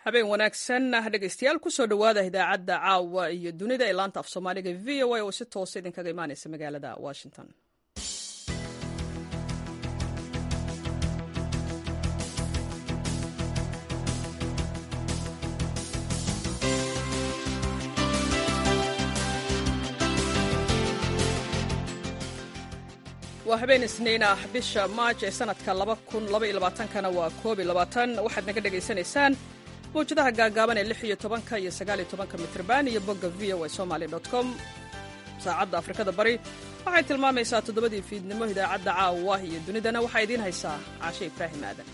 habeen wanaagsan dhegeystayaal kusoo dhowaada idaacadda caawa iyo dunida ee laanta af soomaaliga v o a oo si toosa idinkaga imaaneysa magaalada washington waa habeen isniin ah bisha maaj ee sanadka kana waa waxaad naga dhegaysanaysaan mawjadaha gaagaaban ee iyo tobanka iyo sagaaliyo tobanka mitrban iyo bogga v o a somaly com saacadda afrikada bari waxay tilmaamaysaa toddobadii fiidnimo idaacadda caawa iyo dunidana waxaa idiin haysaa caashe ibraahim aadan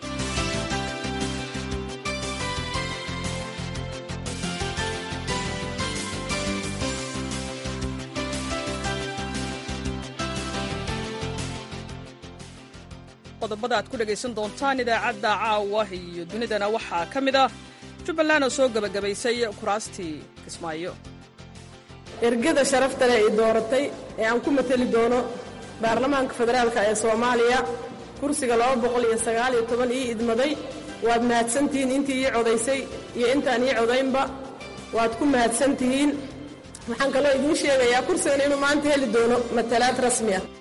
qodobada aad ku dhegaysan doontaan idaacadda caawa iyo dunidana waxaa ka mid ah jubbaland oo soo gebagabaysay kuraastii kismaayo ergada sharafta leh ay dooratay ee aan ku mateli doono baarlamaanka federaalka ee soomaaliya kursiga ii idmaday waad mahadsantihiin intii ii codaysay iyo intaan ii codaynba waad ku mahadsantihiin waxaan kaloo idiin sheegayaa kursigan inuu maanta heli doono matalaad rasmi ah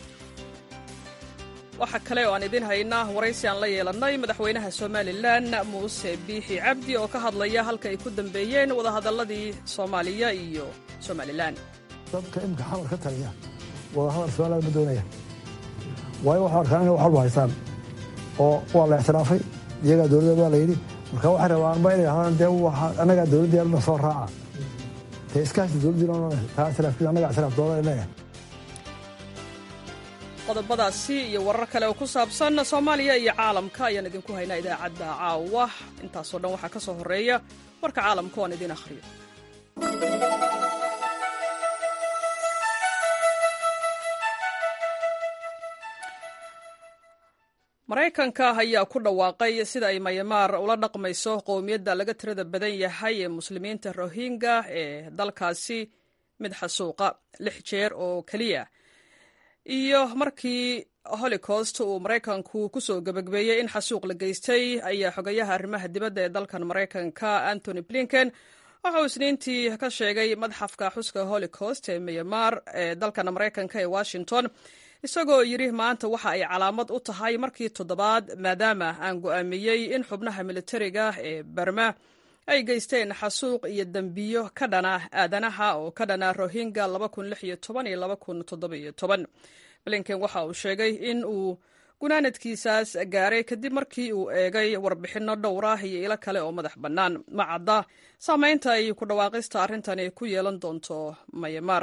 waxaa kale oo aan idiin haynaa waraysi aan la yeelannay madaxweynaha somalilan muuse biixi cabdi oo ka hadlaya halka ay ku dambeeyeen wadahadalladii soomaaliya iyo somalilan dadka imika xamar ka taliya wadahadal somalilan ma doonaya waayo waxay arkaan inay wax walba haystaan oo waa la ictiraafay iyagaa dowladda baa la yidhi marka waxay rabaanba inay ahaan dee annagaa dowladdeena soo raaca dee iskaashi dowladdiina taa ictiraafkiisa annagaa ictiraaf doonaa leeyahay qodobadaasi iyo warar kale oo ku saabsan soomaaliya iyo caalamka ayaan idinku haynaa idaacadda caawa intaasoo dhan waxaa ka soo horreeya warka caalamka oan idiin akhriyo maraykanka ayaa ku dhawaaqay sida ay mayamaar ula dhaqmayso qowmiyadda laga tirada badan yahay ee muslimiinta rohingya ee dalkaasi mid xasuuqa lix jeer oo keliya iyo markii holocost uu maraykanku ku soo gebagbeeyey in xasuuq la geystay ayaa xogayaha arrimaha dibadda ee dalkan maraykanka antony blinken waxa uu isniintii ka sheegay madxafka xuska holocost ee myanmar ee dalkan maraykanka ee washington isagoo yidhi maanta waxa ay calaamad u tahay markii toddobaad maadaama aan go'aamiyey in xubnaha militariga ee barma ay geysteen xasuuq iyo dembiyo ka dhana aadanaha oo ka dhana rohingya blinken waxa uu sheegay in uu gunaanadkiisaas gaaray kadib markii uu eegay warbixinno dhowr ah iyo ilo kale oo madax bannaan ma cadda saamaynta ay ku dhawaaqista arrintani ku yeelan doonto mayamar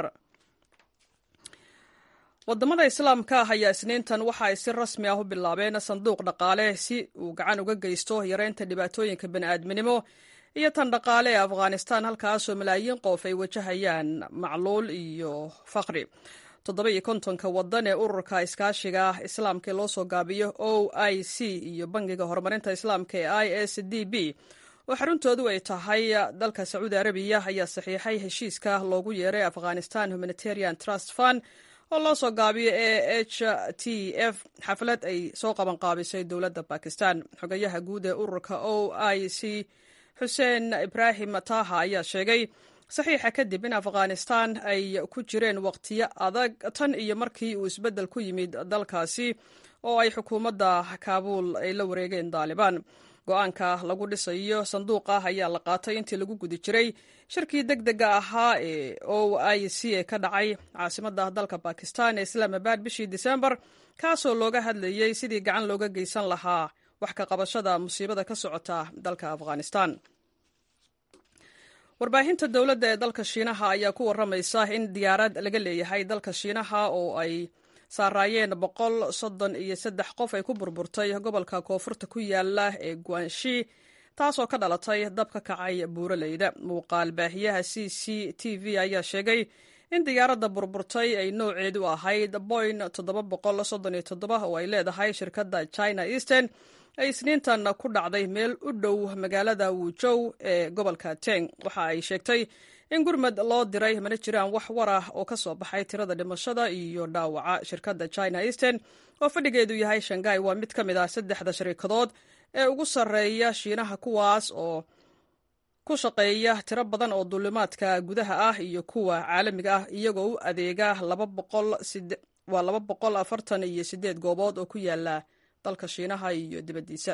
wadamada islaamka ah ayaa isniintan waxa ay si rasmi ah u bilaabeen sanduuq dhaqaale si uu gacan uga geysto yareynta dhibaatooyinka bani'aadminimo iyo tan dhaqaale ee afghanistan halkaasoo malaayiin qof ay wajahayaan macluul iyo faqri toddoba iyo kontonka wadan ee ururka iskaashiga islaamka ee loo soo gaabiyo o i c iyo bangiga horumarinta islaamka ee i s d b oo xaruntoodu ay tahay dalka sacuudi arabiya ayaa saxiixay heshiiska loogu yeeray afghanistan humanitarian trust fund oo loo soo gaabiyo e h t f xaflad ay soo qabanqaabisay dowladda bakistan xogayaha guud ee ururka o i c xuseen ibraahim taha ayaa sheegay saxiixa kadib in afghanistan ay ku jireen waqtiyo adag tan iyo markii uu isbeddel ku yimid dalkaasi oo ay xukuumadda kaabuul ay la wareegeen daalibaan go-aanka lagu dhisayo sanduuqa ayaa la qaatay intii lagu guda jiray shirkii deg dega ahaa ee o i c ee ka dhacay caasimadda dalka bakistan ee islaamabad bishii disembar kaasoo looga hadlayey sidii gacan looga geysan lahaa wax ka qabashada musiibada ka socota dalka afghanistan warbaahinta dowladda ee dalka shiinaha ayaa ku waramaysa in diyaarad laga leeyahay dalka shiinaha oo ay saaraayeen boqol soddon iyo saddex qof ay ku burburtay gobolka koonfurta ku yaala ee guanshi taasoo ka dhalatay dab ka kacay buuraleyda muuqaal baahiyaha c c t v ayaa sheegay in diyaaradda burburtay ay nooceedu ahayd boyn oo ay leedahay shirkadda china eastern ay isniintan ku dhacday meel u dhow magaalada wujow ee gobolka teng waxa ay sheegtay in gurmad loo diray mana jiraan wax war ah oo ka soo baxay tirada dhimashada iyo dhaawaca shirkadda china eastern oo fadhigeedu yahay shangai waa mid ka mid ah saddexda sharikadood ee ugu sarreeya shiinaha kuwaas oo ku shaqeeya tiro badan oo duulimaadka gudaha ah iyo kuwa caalamiga ah iyagoo u adeega waa laba boqol afartan iyo sideed goobood oo ku yaala dalka shiinaha iyo dibaddiisa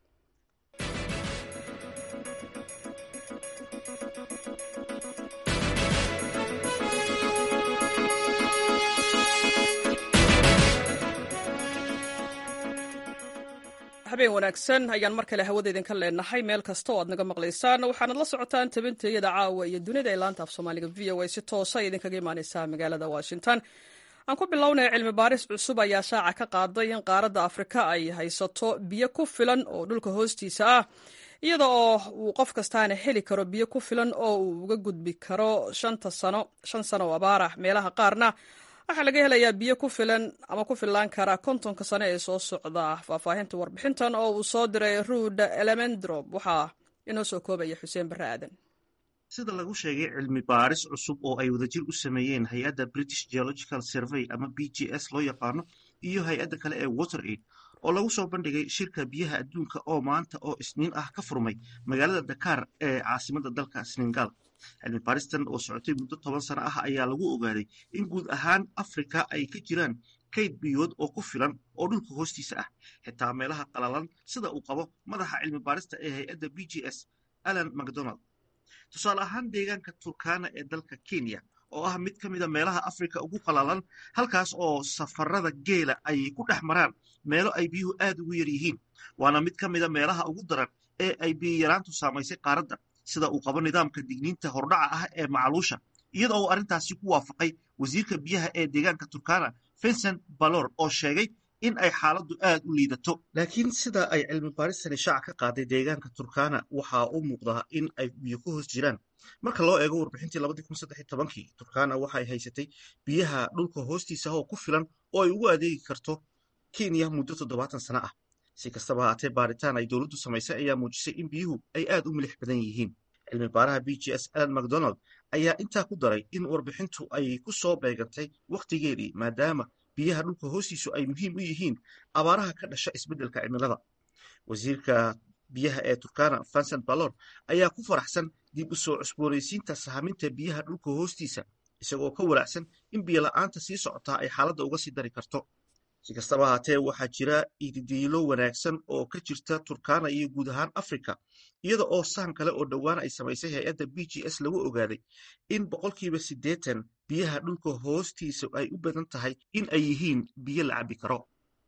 habeen wanaagsan ayaan mar kale hawada idinka leenahay meel kasta oo aad naga maqlaysaan waxaanad la socotaan tabintayada caawa iyo dunida ee laanta af soomaaliga v o a si toosa idinkaga imaaneysaa magaalada washington aan ku bilownaya cilmi baaris cusub ayaa shaaca ka qaaday in qaaradda afrika ay haysato biyo ku filan oo dhulka hoostiisa ah iyada oo uu qof kastaana heli karo biyo ku filan oo uu uga gudbi karo shanta sano shan sano oo abaar ah meelaha qaarna waxaa laga helayaa biyo ku filan ama ku fillaan kara kontonka sano ee soo socda faahfaahinta warbixintan oo uu soo diray ruud elemendrop waxaa inoo soo koobaya xuseen barre aadan sida lagu sheegay cilmi baaris cusub oo ay wadajir u sameeyeen hay-adda british geological survey ama b g s loo yaqaano iyo hay-adda kale ee water aid oo lagu soo bandhigay shirka biyaha adduunka oo maanta oo isniin ah ka furmay magaalada dakaar ee caasimadda dalka senegal cilmi baaristan oo socotay muddo toban sano ah ayaa lagu ogaaday in guud ahaan afrika ay ka jiraan kayd biyood oo ku filan oo dhulka hoostiisa ah xitaa meelaha qalalan sida uu qabo madaxa cilmi baarista ee hay-adda b g s alan macdonald tusaale ahaan deegaanka turkana ee dalka kenya oo ah mid ka mida meelaha afrika ugu qalalan halkaas oo safarada geela ay ku dhex maraan meelo ay biyuhu aad ugu yar yihiin waana mid ka mida meelaha ugu daran ee ay biyiyaraantu saamaysay qaaradda sida uu qabo nidaamka digniinta hordhaca ah ee macluusha iyada oo arrintaasi ku waafaqay wasiirka biyaha ee deegaanka turkana vincent balor oo sheegay in ay xaaladdu aad u liidato laakiin sida ay cilmi baaristani shaaca ka qaaday deegaanka turkana waxaa u muuqdaa in ay biyo ku hoos jiraan marka loo eego warbixintii labadii kun saddex iyo tobankii turkana waxay haysatay biyaha dhulka hoostiisa oo ku filan oo ay ugu adeegi karto kenya muddo toddobaatan sano ah si kastaba haatee baaritaan ay dowladdu samaysay ayaa muujisay in biyuhu ay aad u milix badan yihiin cilmi baaraha b g s alan macdonald ayaa intaa ku daray in warbixintu ay ku soo beegantay wakhtigeedii maadaama biyaha dhulka hoostiisu ay muhiim u yihiin abaaraha ka dhasha isbeddelka cimilada wasiirka biyaha ee turkana vincent balor ayaa ku faraxsan dib u soo cusboonaysiinta sahaminta biyaha dhulka hoostiisa isagoo ka walaacsan in biyo la'aanta sii socotaa ay xaaladda uga sii dari karto si kastaba haatee waxaa jira ididiilo wanaagsan oo ka jirta turkana iyo guud ahaan afrika iyada oo sahan kale oo dhowaan ay samaysay hay-adda b g s lagu ogaaday in boqolkiiba siddeetan biyaha dhulka hoostiisa ay u badan tahay in ay yihiin biyo la cabbi karo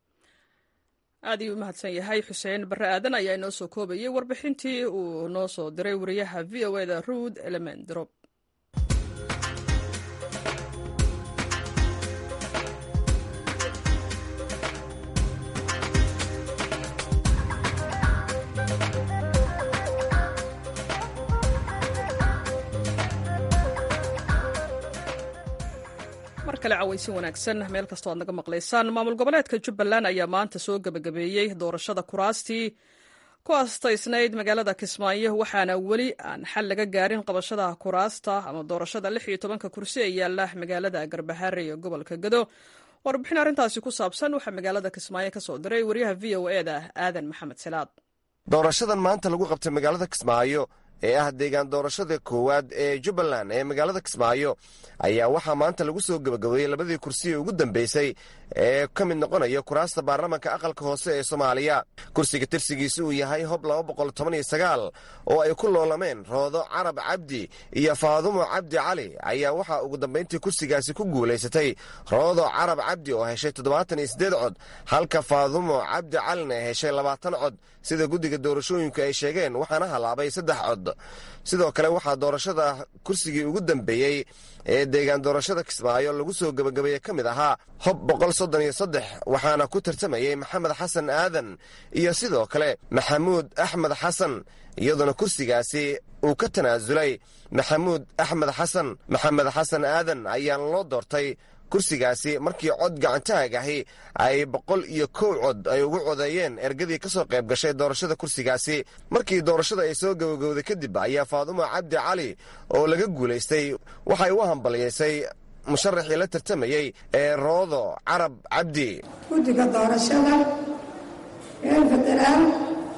aad ayuu u mahadsan yahay xuseen barre aadan ayaa inoo soo koobayay warbixintii uu noo soo diray wariyaha v o eda ruud elemendrop mar kale cawaysin wanaagsan meel kastoo aad naga maqlaysaan maamul goboleedka jubbaland ayaa maanta soo gebagabeeyey doorashada kuraastii ku astaysnayd magaalada kismaayo waxaana weli aan xal laga gaarin qabashada kuraasta ama doorashada lix iyo tobanka kursi ee yaala magaalada garbahaare ee gobolka gado warbixin arrintaasi ku saabsan waxaa magaalada kismaayo ka soo diray wariyaha v o e da aadan maxamed salaad doorashadan maanta lagu qabtay magaalada kismaayo ee ah deegaan doorashada koowaad ee jubbaland ee magaalada kismaayo ayaa waxaa maanta lagu soo gebagabeeyey labadii kursi ee ugu dambeysay ee ka mid noqonaya kuraasta baarlamanka aqalka hoose ee soomaaliya kursiga tirsigiisa uu yahay hob oo ay ku loolameen roodo carab cabdi iyo faadumo cabdi cali ayaa waxaa ugu dambayntii kursigaasi ku guulaysatay roodo carab cabdi oo heshay cod halka faadumo cabdi calina ay heshay labaatan cod sida guddiga doorashooyinku ay sheegeen waxaana halaabay saddex cod sidoo kale waxaa doorashada kursigii ugu dambeeyey ee deegaan doorashada kismaayo lagu soo gebagabeeye ka mid ahaa hob waxaana ku tartamayey maxamed xasan aadan iyo sidoo kale maxamuud axmed xasan iyadoona kursigaasi uu ka tanaasulay maxamuud axmed xasan maxamed xasan aadan ayaana loo doortay kursigaasi markii cod gacantaag ahi ay boqol iyo kow cod ay ugu codeeyeen ergadii ka soo qayb gashay doorashada kursigaasi markii doorashada ay soo gabagowday kadib ayaa faadumo cabdi cali oo laga guulaystay waxay u hambaliyaysay musharaxii la tartamayey ee roodo carab cabdi guddiga doorashada reer federaal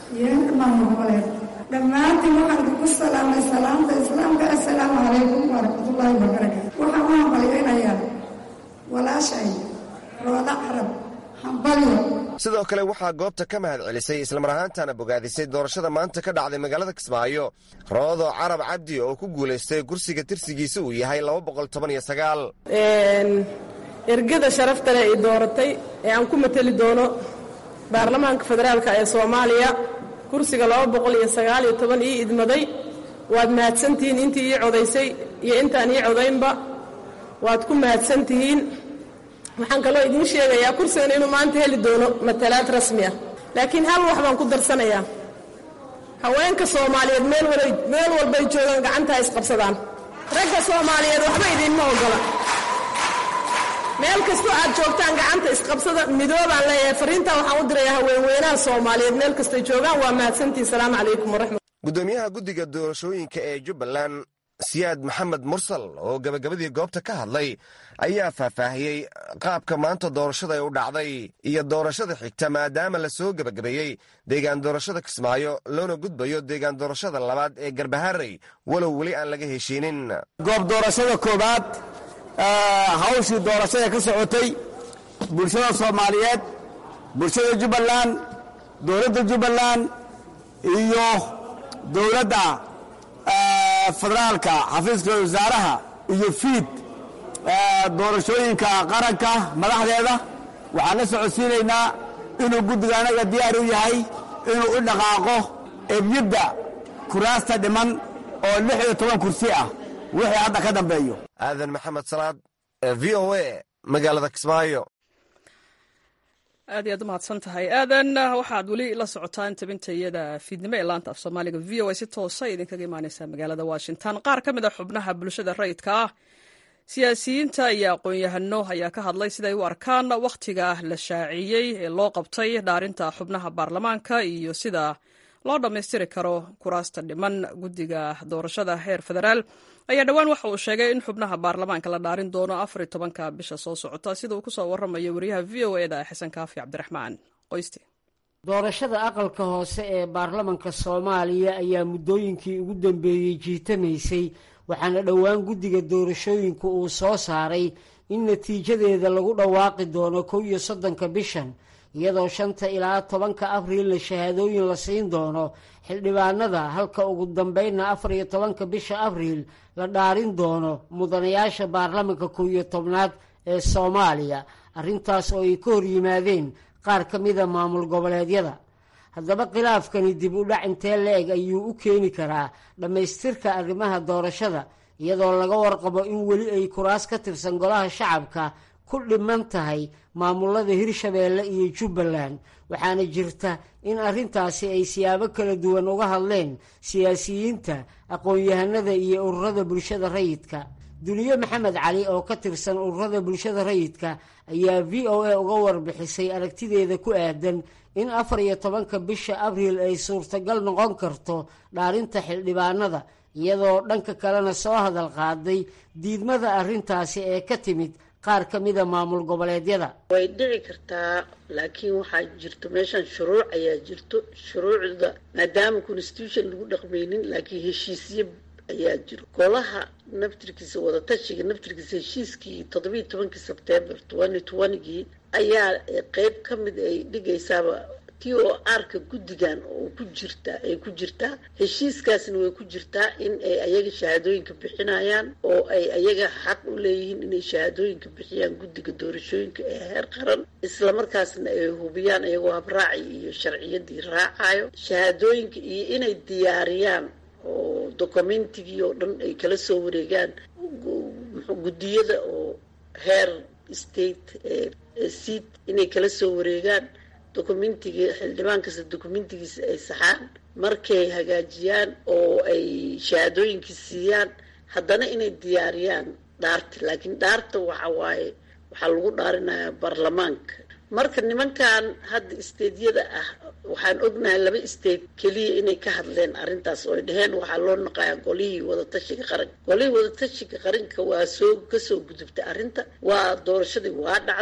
iyo heerka maamul goboleed dhammaantiin waxaan idinku salaamay salaamta islaamka assalaamu calaykum waraxmatullaahi wabarakaatu waxaan u hambalyaynayaa walaashay rooda carab hambalyo sidoo kale waxaa goobta ka mahad celisay islamar ahaantana bogaadisay doorashada maanta ka dhacday magaalada kismaayo roodo carab cabdi oo ku guulaystay kursiga tirsigiisa uu yahay ergada sharafta leh ay dooratay ee aan ku mateli doono baarlamaanka federaalka ee soomaaliya kursiga ii idmaday waad mahadsantihiin intii ii codaysay iyo intaan ii codaynba waad ku mahadsantihiin waxaan kaloo idiin sheegayaa kursigan inuu maanta heli doono matalaad rasmi ah laakiin hal wax baan ku darsanayaa haweenka soomaaliyeed meel walbay joogaan gacantaa isqabsadaan ragga soomaaliyeed waxba idiinma ogola meel kastoo aad joogtaan gacanta isqabsada midoobaan leeyahay fariintaa waxaan u dirayaa haweenweynaha soomaaliyeed meel kastay joogaan waa mahadsantihin salaamu calaykum waraxmat gudoomiyaha guddiga doorashooyinka ee jubbaland siyaad maxamed mursal oo gabagabadii goobta ka hadlay ayaa faahfaahiyey qaabka maanta doorashada ay u dhacday iyo doorashada xigta maadaama la soo gebagabeeyey deegaan doorashada kismaayo loona gudbayo deegaan doorashada labaad ee garbaharey walow weli aan laga heshiinin goob doorashada koowaad hawshii doorashada ka socotay bulshada soomaaliyeed bulshada jubbaland dowladda jubbaland iyo dowladda federaalka xafiiska wasaaraha iyo fiid doorashooyinka qaranka madaxdeeda waxaan la socodsiinaynaa inuu guddiga anaga diyaar u yahay inuu u dhaqaaqo ebyadda kuraasta dhiman oo lix iyo toban kursi ah wixii hadda ka dambeeyo aadan maxamed salaad v o a magaalada kismaayo aad iyaad u mahadsan tahay aadan waxaad weli la socotaan tabintayada fiidnimo ee laanta af soomaaliga v o a si toosa idinkaga imaaneysa magaalada washington qaar ka mid a xubnaha bulshada rayidka ah siyaasiyiinta iyo aqoon-yahano ayaa ka hadlay siday u arkaan wakhtiga la shaaciyey ee loo qabtay dhaarinta xubnaha baarlamaanka iyo sida loo dhammaystiri karo kuraasta dhiman guddiga doorashada heer federaal ayaa dhowaan waxa uu sheegay in xubnaha baarlamaanka la dhaarin doono afar iyo tobanka bisha soo socota sida uu kusoo waramayo wariyaha v o eda xasan kaafi cabdiraxmaan qoyste doorashada aqalka hoose ee baarlamanka soomaaliya ayaa muddooyinkii ugu dambeeyey jiitamaysay waxaana dhowaan guddiga doorashooyinku uu soo saaray in natiijadeeda lagu dhawaaqi doono kow iyo soddonka bishan iyadoo shanta ilaa tobanka abriilna shahaadooyin la siin doono xildhibaanada halka ugu dambeynna afar iyo tobanka bisha abriil la dhaarin doono mudanayaasha baarlamanka kow iyo tobnaad ee soomaaliya arrintaas oo ay ka hor yimaadeen qaar ka mida maamul goboleedyada haddaba khilaafkani dib u dhac intee la-eg ayuu u keeni karaa dhammaystirka arrimaha doorashada iyadoo laga warqabo in weli ay kuraas ka tirsan golaha shacabka ku dhiman tahay maamulada hirshabeelle iyo jubbaland waxaana jirta in arrintaasi ay siyaabo kala duwan uga hadleen siyaasiyiinta aqoon-yahanada iyo ururada bulshada rayidka duniye maxamed cali oo ka tirsan ururada bulshada rayidka ayaa v o a uga warbixisay aragtideeda ku aadan in afar iyo tobanka bisha abriil ay suurtagal noqon karto dhaarinta xildhibaanada iyadoo dhanka kalena soo hadal qaaday diidmada arrintaasi ee ka timid qaar ka mida maamul goboleedyada way dhici kartaa laakiin waxaa jirto meeshan shuruuc ayaa jirto shuruucda maadaama constitution lagu dhaqmaynin laakiin heshiisyo ayaa jiro golaha naftirkiisa wadatashiga naftirkiisa heshiiskii toddobiiy tobankii sebtembar twenty twentygii ayaa qeyb ka mid ay dhigaysaaba t o r-ka guddigan oo ku jirtaa ay ku jirtaa heshiiskaasna way ku jirtaa in ay ayaga shahaadooyinka bixinayaan oo ay ayaga xaq u leeyihiin inay shahaadooyinka bixiyaan guddiga doorashooyinka ee heer qaran islamarkaasna ay hubiyaan iyagoo habraaci iyo sharciyadii raacayo shahaadooyinka iyo inay diyaariyaan oo documentigii oo dhan ay kala soo wareegaan guddiyada oo heer state seat inay kala soo wareegaan documentigii xildhibaan kasta documentigiisa ay saxaan markay hagaajiyaan oo ay shahaadooyinkii siiyaan haddana inay diyaariyaan dhaarta laakiin dhaarta waxa waaye waxaa lagu dhaarinayaa baarlamaanka marka nimankan hadda isteedyada ah waxaan ognahay laba state keliya inay ka hadleen arrintaas oo ay dhaheen waxaa loo naqayaa golihii wadatashiga qaranka golihii wadatashiga qaranka waa soo kasoo gudubtay arrinta waa doorashadii waa dhacday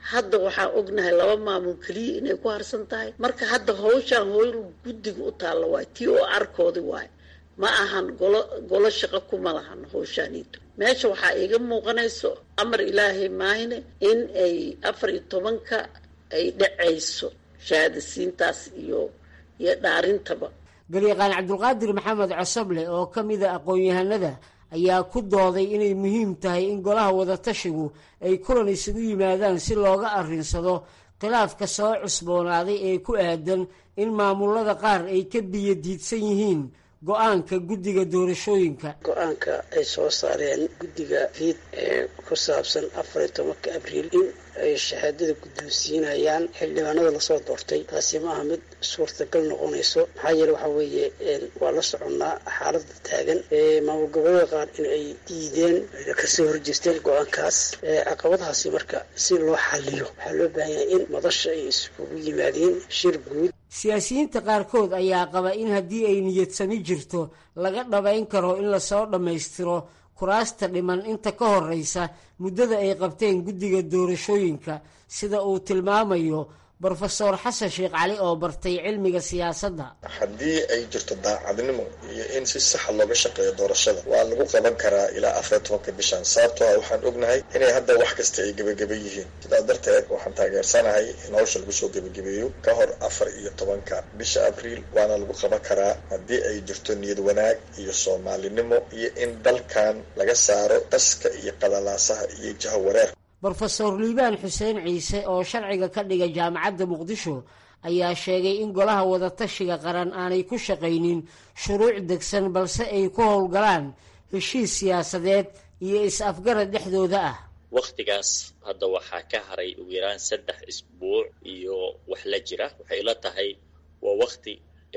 hadda waxaa ognahay laba maamul keliya inay ku harsan tahay marka hadda hawshaan hooyl guddiga u taalla waay tii oo arkoodi waay ma ahan golo golo shaqo kuma lahan hawshaaniito meesha waxaa iiga muuqanayso amar ilaahay maahine in ay afar iyo tobanka ay dhacayso shahaadasiintaas iyo iyo dhaarintaba galyaqaan cabdulqaadir maxamed cosoble oo ka mida aqoon-yahanada ayaa ku dooday inay muhiim tahay in golaha wadatashigu ay kulan isugu yimaadaan si looga arrinsado khilaafka soo cusboonaaday ee ku aadan in maamulada qaar ay ka biyo diidsan yihiin go-aanka guddiga doorashooyinka go-aanka ay soo saareen guddiga fiid ee ku saabsan afar iyo tobanka abriil in ay shahaadada guddoonsiinayaan xildhibaanada lasoo doortay taasi ma aha mid suurtagal noqonayso maxaa yeele waxaa weeye waa la soconnaa xaaladda taagan maamul goboleeda qaar in ay diideen kasoo horjeesteen go-aankaas caqabadahaasi marka si loo xaliyo waxaa loo baahan yahay in madasha ay iskugu yimaadeen shir guud siyaasiyiinta qaarkood ayaa qaba in haddii ay niyadsami jirto laga dhabayn karo in lasoo dhammaystiro kuraasta dhiman inta ka horreysa muddada ay qabteen guddiga doorashooyinka sida uu tilmaamayo brofesor xasan sheekh cali oo bartay cilmiga siyaasadda haddii ay jirto daacadnimo iyo in si saxa looga shaqeeyo doorashada waa lagu qaban karaa ilaa afar iyo tobanka bishan sababtoo ah waxaan ognahay inay hadda wax kasta ay gebageba yihiin sidaas darteed waxaan taageersanahay in hawsha lagu soo gebagabeeyo ka hor afar iyo tobanka bisha abriil waana lagu qaban karaa haddii ay jirto niyad wanaag iyo soomaalinimo iyo in dalkan laga saaro qaska iyo qalalaasaha iyo jaha wareer brofesor liibaan xuseen ciise oo sharciga ka dhiga jaamacadda muqdisho ayaa sheegay in golaha wadatashiga qaran aanay ku shaqaynin shuruuc degsan balse ay ku howlgalaan heshiis siyaasadeed iyo is-afgarad dhexdooda ah wakhtigaas hadda waxaa ka haray ugu yaraan saddex isbuuc iyo wax la jira waxay ila tahay waa wakhti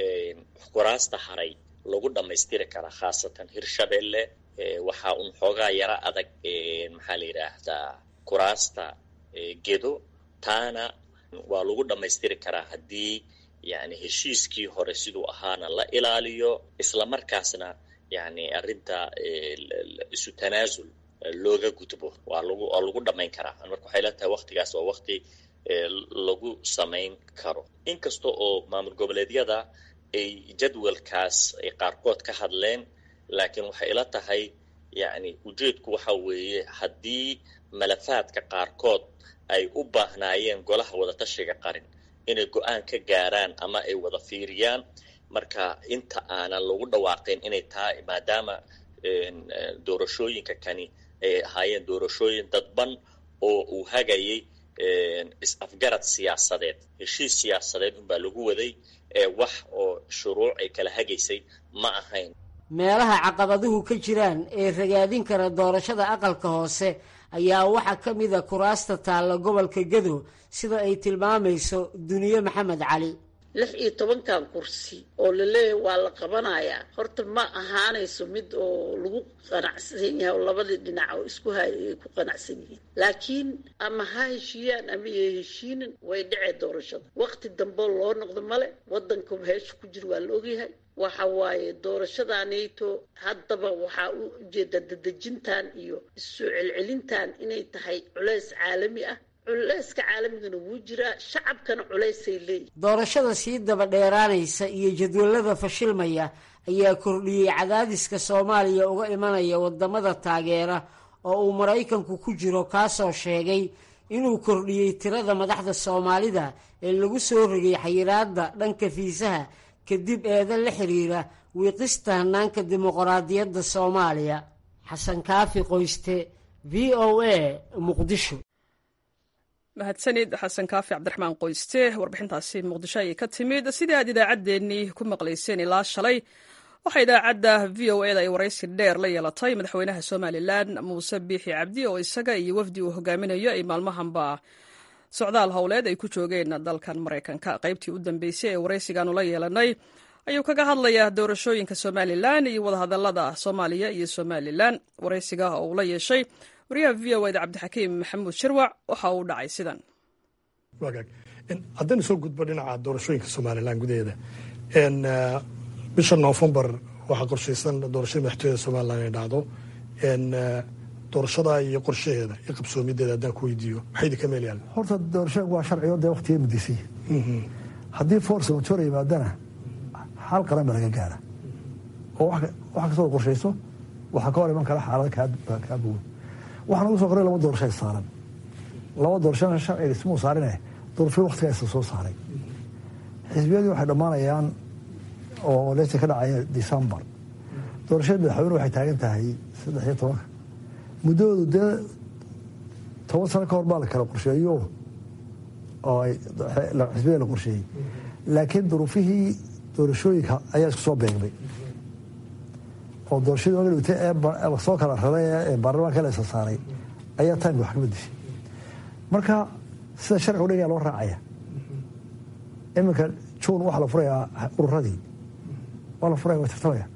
kuraasta haray lagu dhammaystiri karaa khaasatan hirshabelle waxaa un xoogaa yaro adag maxaa la yidhaahdaa kuraasta gedo taana waa lagu dhammaystiri karaa haddii yani heshiiskii hore siduu ahaana la ilaaliyo islamarkaasna yani arrinta isu tanaasul looga gudbo waa lagu waa lagu dhammayn karaa marka waxay la tahay waktigaas waa wakti lagu samayn karo inkasta oo maamul goboleedyada ay jadwalkaas ay qaarkood ka hadleen laakiin waxay ila tahay yani ujeedku waxa weeye haddii malafaadka qaarkood ay u baahnaayeen golaha wadatashiga qarin inay go-aan ka gaaraan ama ay wada fiiriyaan marka inta aanan lagu dhawaaqin inay tahay maadaama doorashooyinka kani ay ahaayeen doorashooyin dadban oo uu hagayay is-afgarad siyaasadeed heshiis siyaasadeed unbaa lagu waday ee wax oo shuruuc ay kala hagaysay ma ahayn meelaha caqabaduhu ka jiraan ee ragaadin kara doorashada aqalka hoose ayaa waxaa ka mid a kuraasta taalla gobolka gedo sida ay tilmaamayso duniye maxamed cali lix iyo tobankan kursi oo laleeyahay waa la qabanayaa horta ma ahaanayso mid oo lagu qanacsan yahay oo labadii dhinac oo isku hay ay ku qanacsan yihiin laakiin ama ha heshiiyaan ama ya heshiinin way dhacee doorashada waqti dambeo loo noqdo male wadanka heesha ku jira waa la ogyahay waxa waaye doorashadaanayto haddaba waxaa u ujeeda dadejintan iyo issoo celcelintan inay tahay culeys caalami ah culeyska caalamigana wuu jiraa shacabkana culeysay leeyihin doorashada sii daba dheeraanaysa iyo jadwalada fashilmaya ayaa kordhiyey cadaadiska soomaaliya uga imanaya wadamada taageera oo uu maraykanku ku jiro kaasoo sheegay inuu kordhiyey tirada madaxda soomaalida ee lagu soo rogay xayiraada dhanka fiisaha kadib eedan la xiriira wiiqista hanaanka dimuqraadiyadda soomaaliya xasan kaafi qoyste v o a muqdisho mahadsanid xasan kaafi cabdiraxmaan qoyste warbixintaasi muqdisho ayay ka timid sidii aad idaacaddeenii ku maqlayseen ilaa shalay waxaa idaacadda v o eda ay waraysi dheer la yeelatay madaxweynaha somalilan muuse biixi cabdi oo isaga iyo wafdi uu hogaaminayo ay maalmahanba socdaal howleed ay ku joogeen dalkan maraykanka qaybtii u dambeysay ee waraysigaanu la yeelanay ayuu kaga hadlayaa doorashooyinka somalilan iyo wadahadalada soomaaliya iyo somalilan waraysiga oo uu la yeeshay wariyaha v o eda cabdixakiim maxamuud shirwac waxa uu dhacay sidan haddaynu soo gudbo dhinaca doorashooyinka somalilan gudaheeda bisha noofembar waxaa qorshaysan doorashada madaxtooyada somalilan inay dhacdo doorashadaa iyo qorshaheeda iyo qabsoomideeda haddaan ku weydiiyo maxay idinka meel yaalla horta doorashooyinku waa sharcigo dee waqtiga mudisay haddii force majoor yimaadana xal qaran ba laga gaara oo wax kastoo qorshayso waxaa ka hor iman kara xaalada kaa bogan waxaan ugu soo qoray laba doorasho saaran laba doorashona sharciga ismuu saarine doorasho waktigaasa soo saaray xisbiyadii waxay dhammaanayaan oo leesa ka dhacaya decembar doorashada madaxweyne waxay taagan tahay saddex iyo tobanka muddoodu dee toban sano ka hor baa la kala qorsheeyo oo xisbiyada la qorsheeyey laakiin duruufihii doorashooyinka ayaa isku soo beegmay oo doorashadii oga dhigtay ee lasoo kala raray ee baarlamaanka la isa saaray ayaa timeka wax kama dishay marka sida sharciga udhigaa loo raacaya iminka juun waxaa la furayaa ururadii waa la furaya waa tartamaya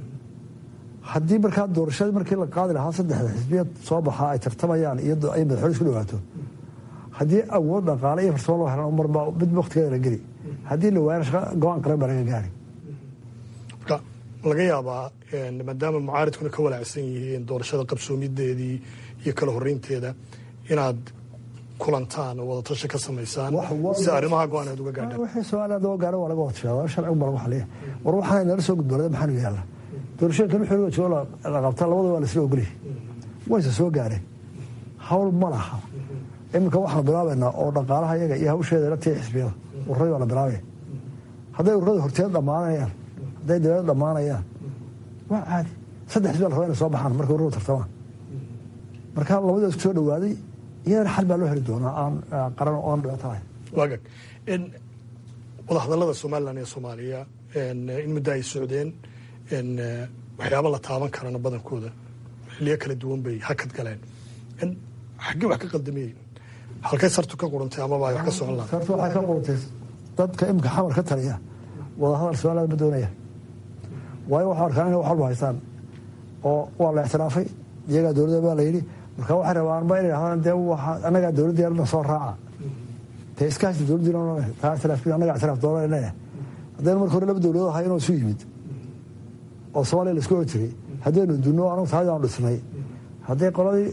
haddii markaa doorashadii markii la qaadi lahaa saddexda xisbiyad soo baxaa ay tartamayaan iyo ay madaxweyne isku dhawaato haddii awood dhaqaale iyo farsamo loo helan marba mid waktigeeda la geli haddii la waayana shaqa go-aan qaran baa laga gaari marka laga yaabaa maadaama mucaaridkuna ka walaacsan yihiin doorashada qabsoomideedii iyo kala horeynteeda inaad kulantaan oo wadatasha ka samaysaan si arrimaha go-aan aad uga gaadhaan wixii soomaaliya daba gaara waa laga watashaada sharcigu baa lagu xaliya war waxaana nala soo gudboonada maxaanu yaalla doorashooyinka wixii joogo la qabta labada waa lasla ogolyahay wayse soo gaareen hawl ma laha iminka waxaanu bilaabaynaa oo dhaqaalaha iyaga iyo hawsheeda la tii xisbiyada ururadii waa la bilaabaya hadday ururada horteed dhammaanayaan hadday dawlada dhammaanayaan waa caadi saddex xisbiya la rabaa inay soo baxaan markay ururada tartamaan marka labadii isku soo dhawaaday iyadana xal baa loo heli doonaa aan qaran oo aan dhibaato lahayn waagag wadahadallada somalilan iyo soomaaliya in muddo ay socdeen waxyaaba la taaban karana badankooda xiliyo kala duwan bay hakad galeen xaggee wax ka qaldamayeen halkay sartu ka qurantay amaba ay wax ka socon lahayd sartu waxay ka qurantay dadka imika xamar ka taliya wadahadal somaliland ma doonaya waayo waxaa arkaan inay wax walba haystaan oo waa la ictiraafay iyagaa dowladda baa la yidhi marka waxay rabaanba inay dhahdaan dee annagaa dowladdii alna soo raaca dee iskaasi dowladdii taa ictiraafkii annagaa ictiraaf doonanaya haddaynu marka hore laba dowladood ahay inoo isu yimid oo soomaaliya laisku oran jiray haddaynu dunno anagu taadi aanu dhisnay hadday qoladii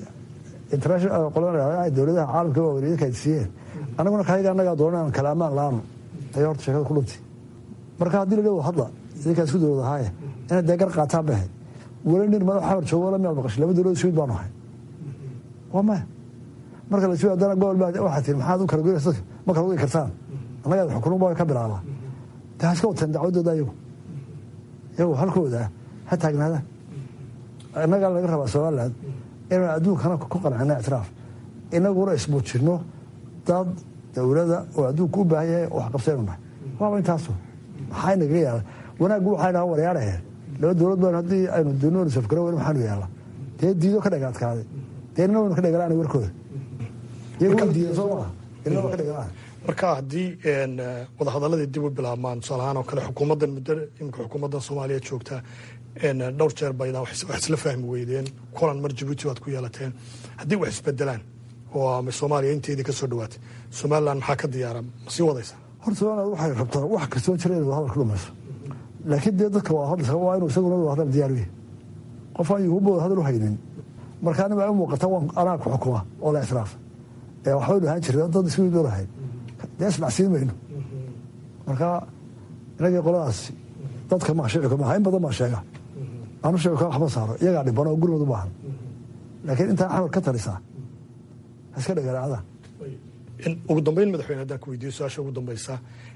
dowladaha caalamka waaweynidinka ay siiyeen annaguna kayaga annagaa doonan aan kala ammaan la-aanu ayay horta sheekada ku dhuntay marka haddii la dhawo hadla idinkaa isku dowlad ahaaye inay dee gar qaataan bay ahayd weli nin madax xamar joogo wala miyaad maqashay laba dowlad isku mid baanu ahay waa maya marka la sii haddana gobol baa waxaa tiri maxaad u kala goynaysa dadka ma kala goyi kartaan annagaa xukunun baa ka bilaabaa dee ha iska wateen dacwadooda iyagu iyagu halkooda ha taagnaadaan innagaa laga rabaa somaliland inaan adduunkana ku qancino ictiraaf inaguna ismuujino dad dowlada oo adduunka u baahan yahay wax qabsaynu nahay waaba intaasu maxaa inaga yaala wanaaggu waxay dhaha waryaarahe laba dowlad baan haddii aynu dunoon safgaro weli maxaanu yaala dee diido ka dhaga adkaaday dee inna waynu ka dhagalaan warkooda iyagu way diidan soo maaha inna waa ka dhagalaan marka haddii wadahadaladii dib u bilaabmaan tusaale ahaan oo kale xukuumaddan muddo imika xukuumaddan soomaaliya joogta dhowr jeer baydaan wax isla fahmi weydeen kulan mar jabuuti waad ku yeelateen haddii wax isbedelaan oo ama soomaaliya inteedii ka soo dhawaatay somaliland maxaa ka diyaara ma sii wadaysa horta somaliland waxay rabtaa wax kastoo jira inay wadahadal ku dhamayso laakiin dee dadka waa hadlaysa waa inuu isaguna wadahadal diyaar u yahay qof aan yuhuba wadahadal u haynin marka anima ay u muuqata waan anaa ku xukuma oo la ictiraafa ee waxbaynu ahaan jirna dad isku mid olahay dee isdhacsiin mayno marka inagii qoladaasi dadka maa shicika maaha in badan baa sheega anu shicika waxma saaro iyagaa dhiban oo gurmad u baahan laakiin intaa xamar ka talisaa ha iska dhagaraacdaan ugu dambeyn madaxweyne haddaan ku weydiiyo su-aasha ugu dambeysa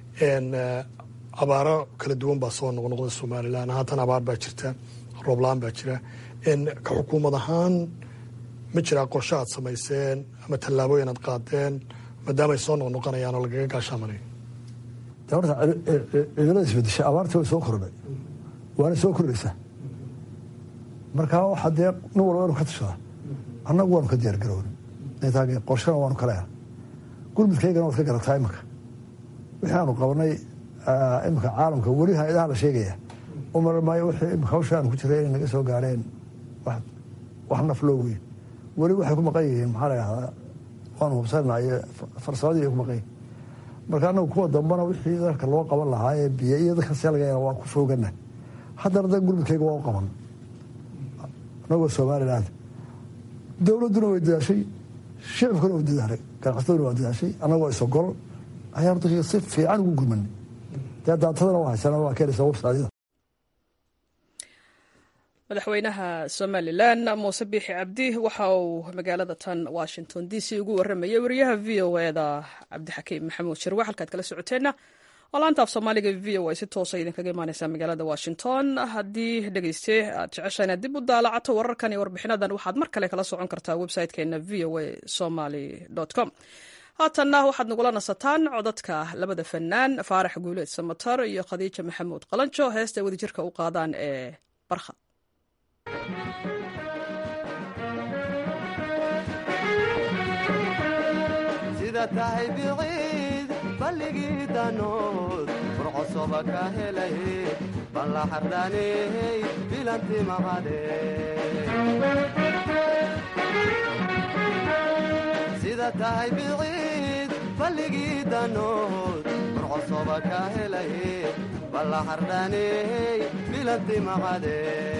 abaaro kala duwan baa soo noqnoqda somalilan haatan abaar baa jirta roobla-aan baa jira ka xukuumad ahaan ma jiraa qorshe aad samayseen ama tallaabooyin aad qaadeen maadaama ay soo noqnoqonayaan oo lagaga gaashaamanayo horta cimilada isbedesha abaartii way soo kordhay waana soo kordhaysaa markaa waxaa dee nin walba inu ka tashadaa annagu waanu ka diyaar garoon qorshana waanu ka leeha gurmudkaygana waad ka garataa iminka wixii aanu qabanay iminka caalamka weli hay-adaha la sheegaya u maran maayo wixii imika hawsha aanu ku jiray inay naga soo gaareen wax naf loo weyn weli waxay ku maqan yihiin maxaa la yidhahdaa waanu hubsanaa iyo farsamadii ay ku maqan yihin marka annagu kuwa dambana wixii dalka loo qaban lahaa ee biyo iyo dadka seelgaya waa ku foogana haddana da gurmudkayga waa u qaban anagoo somaliland dowladduna way dadaashay shicibkuna way dadaalay ganacsataduna waa dadaashay annagoo isogol ayaan dadka si fiican ugu gurmanay dee daatadana waa haysana waa keenaysa websaadyada madaxweynaha somalilan muuse biixi cabdi waxa uu magaalada tan washington d c ugu waramayay wariyaha v o eda cabdixakiim maxamuud shirwe halkaad kala socoteenna oo laanta af soomaaliga v o a si toosa idinkaga imaaneysaa magaalada washington haddii dhegeyste aad jecesha inaad dib u daalacato wararkan iyo warbixinadan waxaad mar kale kala socon kartaa website-keena v o a somaly com haatanna waxaad nagula nasataan codadka labada fanaan faarax guuleed samatar iyo khadiija maxamuud qalanjo heesta ay wadajirka u qaadaan ee barkhad sida tahay biciid balligii danood furcosoba ka helay balla xardhaaney bilanti maqade sida tahay biciid balligii danood furcosoba ka helay balla xardhaaney bilanti maqade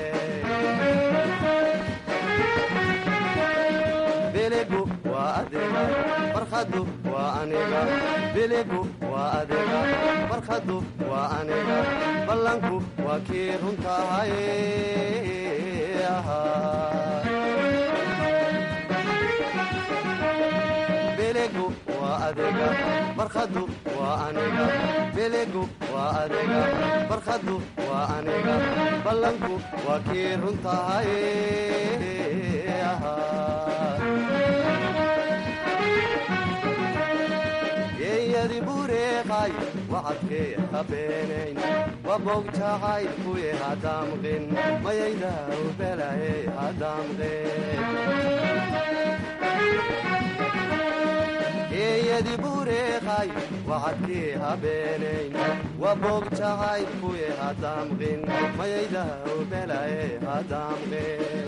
biligu waa adiga barkhadu waa aniga biligu waa adiga barkhadu waa aniga ballanku waa kii runtahay biligu waa adiga barkhadu waa aniga biligu waa adiga barkhadu waa aniga ballanku waa kii runtahay geeyadi bureeqay wacadkee habeenayn wabog jacayl kuye hadamqin mayaydaw belaye hadamqin geeyadi bureeqay wacadkee habeenayn wabog jacayl kuye hadamqin mayaydaw belaye hadamqin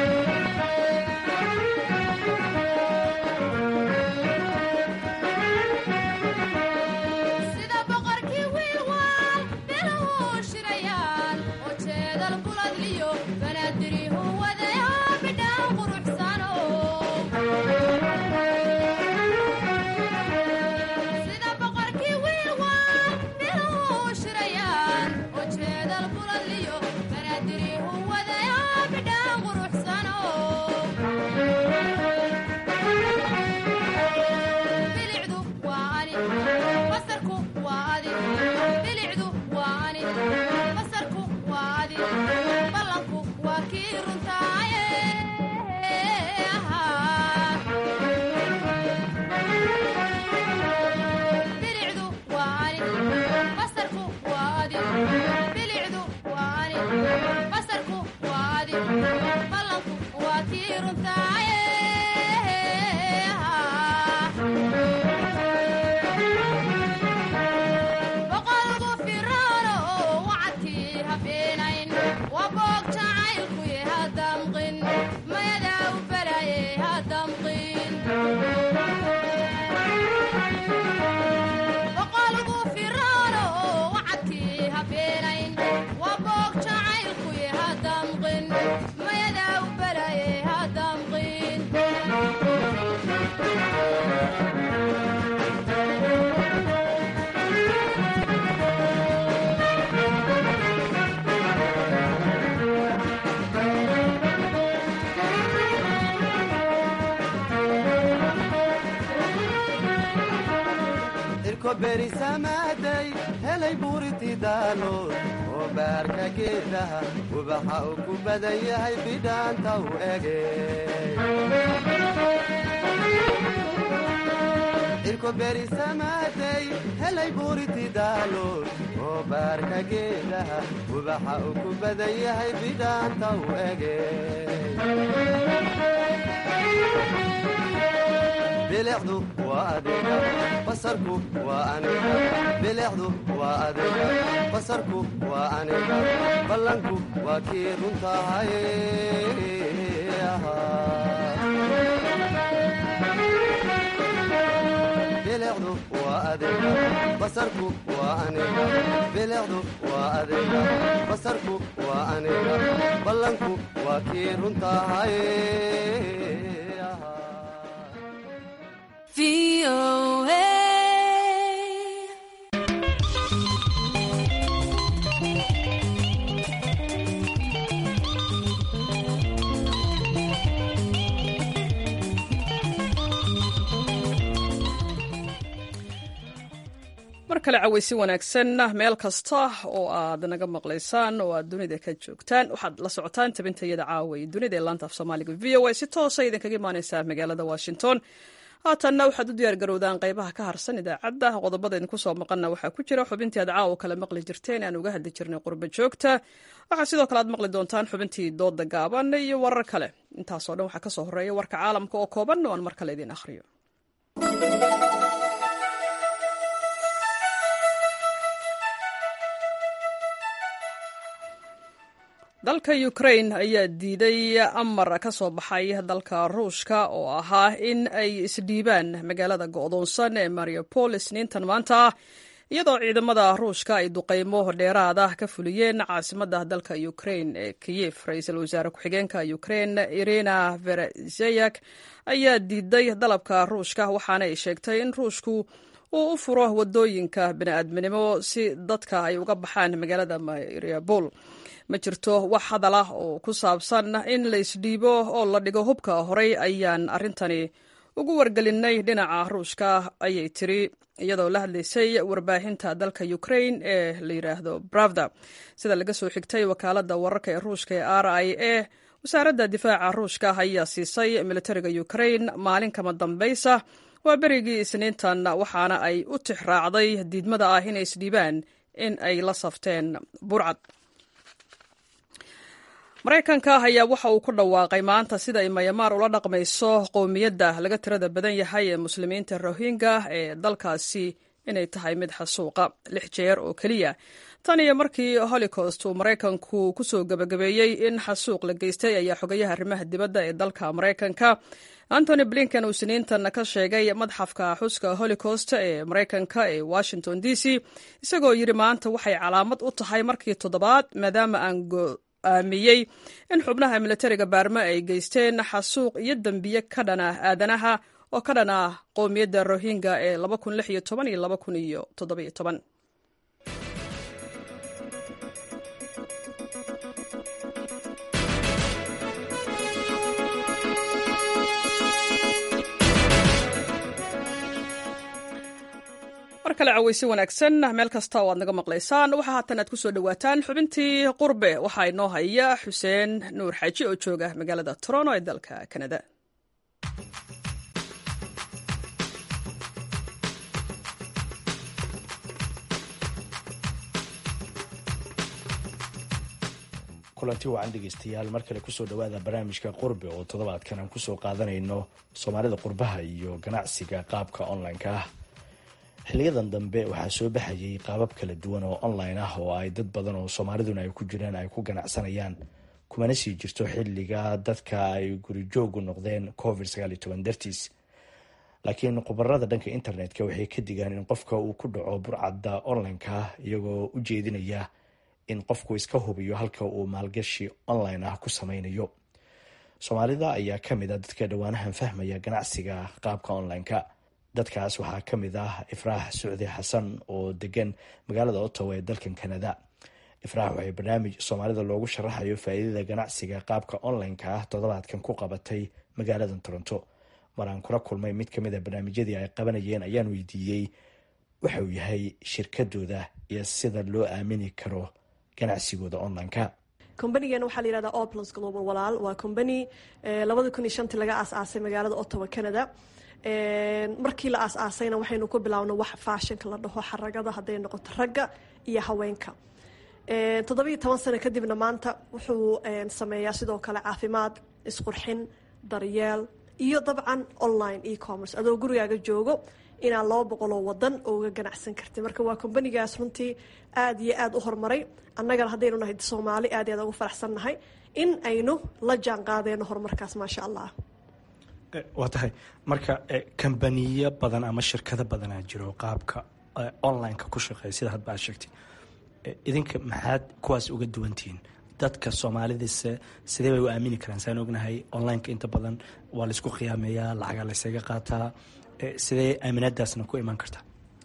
berisamaaday helay buuriti daalood oo baarka geedaha ubaxa uu ku badan yahay bidhaanta u ege cirko berisamaaday helay buuriti daalood oo baarka geedaha ubaxa uu ku badan yahay bidhaanta u ege bilicdu waa adiga basarku waa aniga bilicdu waa adiga basarku waa aniga ballanku waa kii runtahay bilicdu waa adiga basarku waa aniga bilicdu waa adiga basarku waa aniga ballanku waa kii runtahay mar kale cawaysi wanaagsan meel kasta oo aad naga maqlaysaan oo aad dunida ka joogtaan waxaad la socotaan tabintayada caaway dunida ee laanta af soomaaliga v o a si toosa idinkaga imaaneysaa magaalada washington haatanna waxaad u diyaar garowdaan qaybaha ka harsan idaacadda qodobada idinku soo maqanna waxaa ku jira xubintii aad caawa kala maqli jirteen aan uga hadli jirnay qurba joogta waxaa sidoo kale aad maqli doontaan xubintii dooda gaaban iyo warar kale intaasoo dhan waxaa kasoo horeeya warka caalamka oo kooban oo aan mar kale idiin akhriyo dalka ukrain ayaa diiday amar ka soo baxay dalka ruushka oo ahaa in ay isdhiibaan magaalada go'doonsan ee mariupol isniintan maanta ah iyadoo ciidamada ruushka ay duqaymo dheeraada ka fuliyeen caasimadda dalka ukrain ee kiyef ra-iisul wasaare ku-xigeenka ukrain irina verezeyak ayaa diiday dalabka ruushka waxaana ay sheegtay in ruushku uu u furo wadooyinka bini'aadminimo si dadka ay uga baxaan magaalada mariupol ma jirto wax hadal ah oo ku saabsan in la isdhiibo oo la dhigo hubka horey ayaan arrintani ugu wargelinay dhinaca ruushka ayay tiri iyadoo la hadlaysay warbaahinta dalka ukrain ee la yidhaahdo bravda sida laga soo xigtay wakaaladda wararka ee ruushka ee r i a wasaaradda difaaca ruushka ayaa siisay militariga ukrain maalin kama dambaysa waa berigii isniintan waxaana ay u tix raacday diidmada ah inay isdhiibaan in ay la safteen burcad maraykanka ayaa waxa uu ku dhawaaqay maanta sida ay mayamaar ula dhaqmayso qowmiyadda laga tirada badan yahay ee muslimiinta rohingya ee dalkaasi inay tahay mid xasuuqa lix jeer oo keliya tan iyo markii holocaust uu maraykanku kusoo gebagabeeyey in xasuuq la geystay ayaa xogayaha arrimaha dibadda ee dalka maraykanka antony blinken uu siniintan ka sheegay madxafka xuska holocaust ee maraykanka ee washington d c isagoo yidhi maanta waxay calaamad u tahay markii toddobaad maadaama aan aamiyey in xubnaha militariga baarma ay geysteen xasuuq iyo dembiye ka dhan ah aadanaha oo ka dhan ah qowmiyadda rohingya ee iyo mar kale caweysi wanaagsan meel kasta oo aad naga maqlaysaan waxaa haatan aad ku soo dhowaataan xubintii qurbe waxaa inoo haya xuseen nuur xaaji oo jooga magaalada toronto ee dalka kanada kulanti wacan dhegeystayaal mar kale kusoo dhawaada barnaamijka qurbe oo toddobaadkan aan kusoo qaadanayno soomaalida qurbaha iyo ganacsiga qaabka online-ka ah xiliyadan dambe waxaa soo baxayay qaabab kala duwan oo online ah oo ay dad badan oo soomaaliduna ay ku jiraan ay ku ganacsanayaan kumana sii jirto xiliga dadka ay gurijoogu noqdeen covid dartiis laakiin khubarada dhanka internetka waxay ka digaan in qofka uu ku dhaco burcadda online-ka iyagoo u jeedinaya in qofku iska hubiyo halka uu maalgashi online ah ku sameynayo soomaalida ayaa kamid a dadka dhowaanahan fahmaya ganacsiga qaabka online-ka dadkaas waxaa ka mid ah ifraax sucdi xasan oo degan magaalada ottawa ee dalkan canada ifraax waxay barnaamij soomaalida loogu sharaxayo faa'iidada ganacsiga qaabka online-ka ah toddobaadkan ku qabatay magaalada toronto mar aan kula kulmay mid kamid a barnaamijyadii ay qabanayeen ayaan weydiiyey waxa uu yahay shirkadooda iyo sida loo aamini karo ganacsigooda online-ka combanigeen waxaa la yihahdaa oplos global walaal waa combany labada kun iyo shantii laga aas-aasay magaalada ottawa canada markii la aas-aasayna waxaynu ku bilaabna wax faashinka la dhaho xaragada hadday noqoto ragga iyo haweenka toddobiiyo toban sano kadibna maanta wuxuu sameeyaa sidoo kale caafimaad isqurxin daryeel iyo dabcan online e-commerce adoo gurigaaga joogo inaad laba boqoloo wadan ooga ganacsan kartid marka waa kombanigaas runtii aada iyo aada u horumaray annagana haddaynu nahay soomaali aad aad ugu faraxsan nahay in aynu la jaan qaadeyno horumarkaas maasha allah waa tahay marka kambaniyo badan ama shirkado badanaa jiro qaabka online-ka ku shaqeeya sida hadba aad sheegtay idinka maxaad kuwaas uga duwantihiin dadka soomaalidise sidee bay u aamini karaan saan ognahay online-ka inta badan waa laisku khiyaameeyaa lacagaa laysaga qaataa sidee aaminaadaasna ku imaan kartaa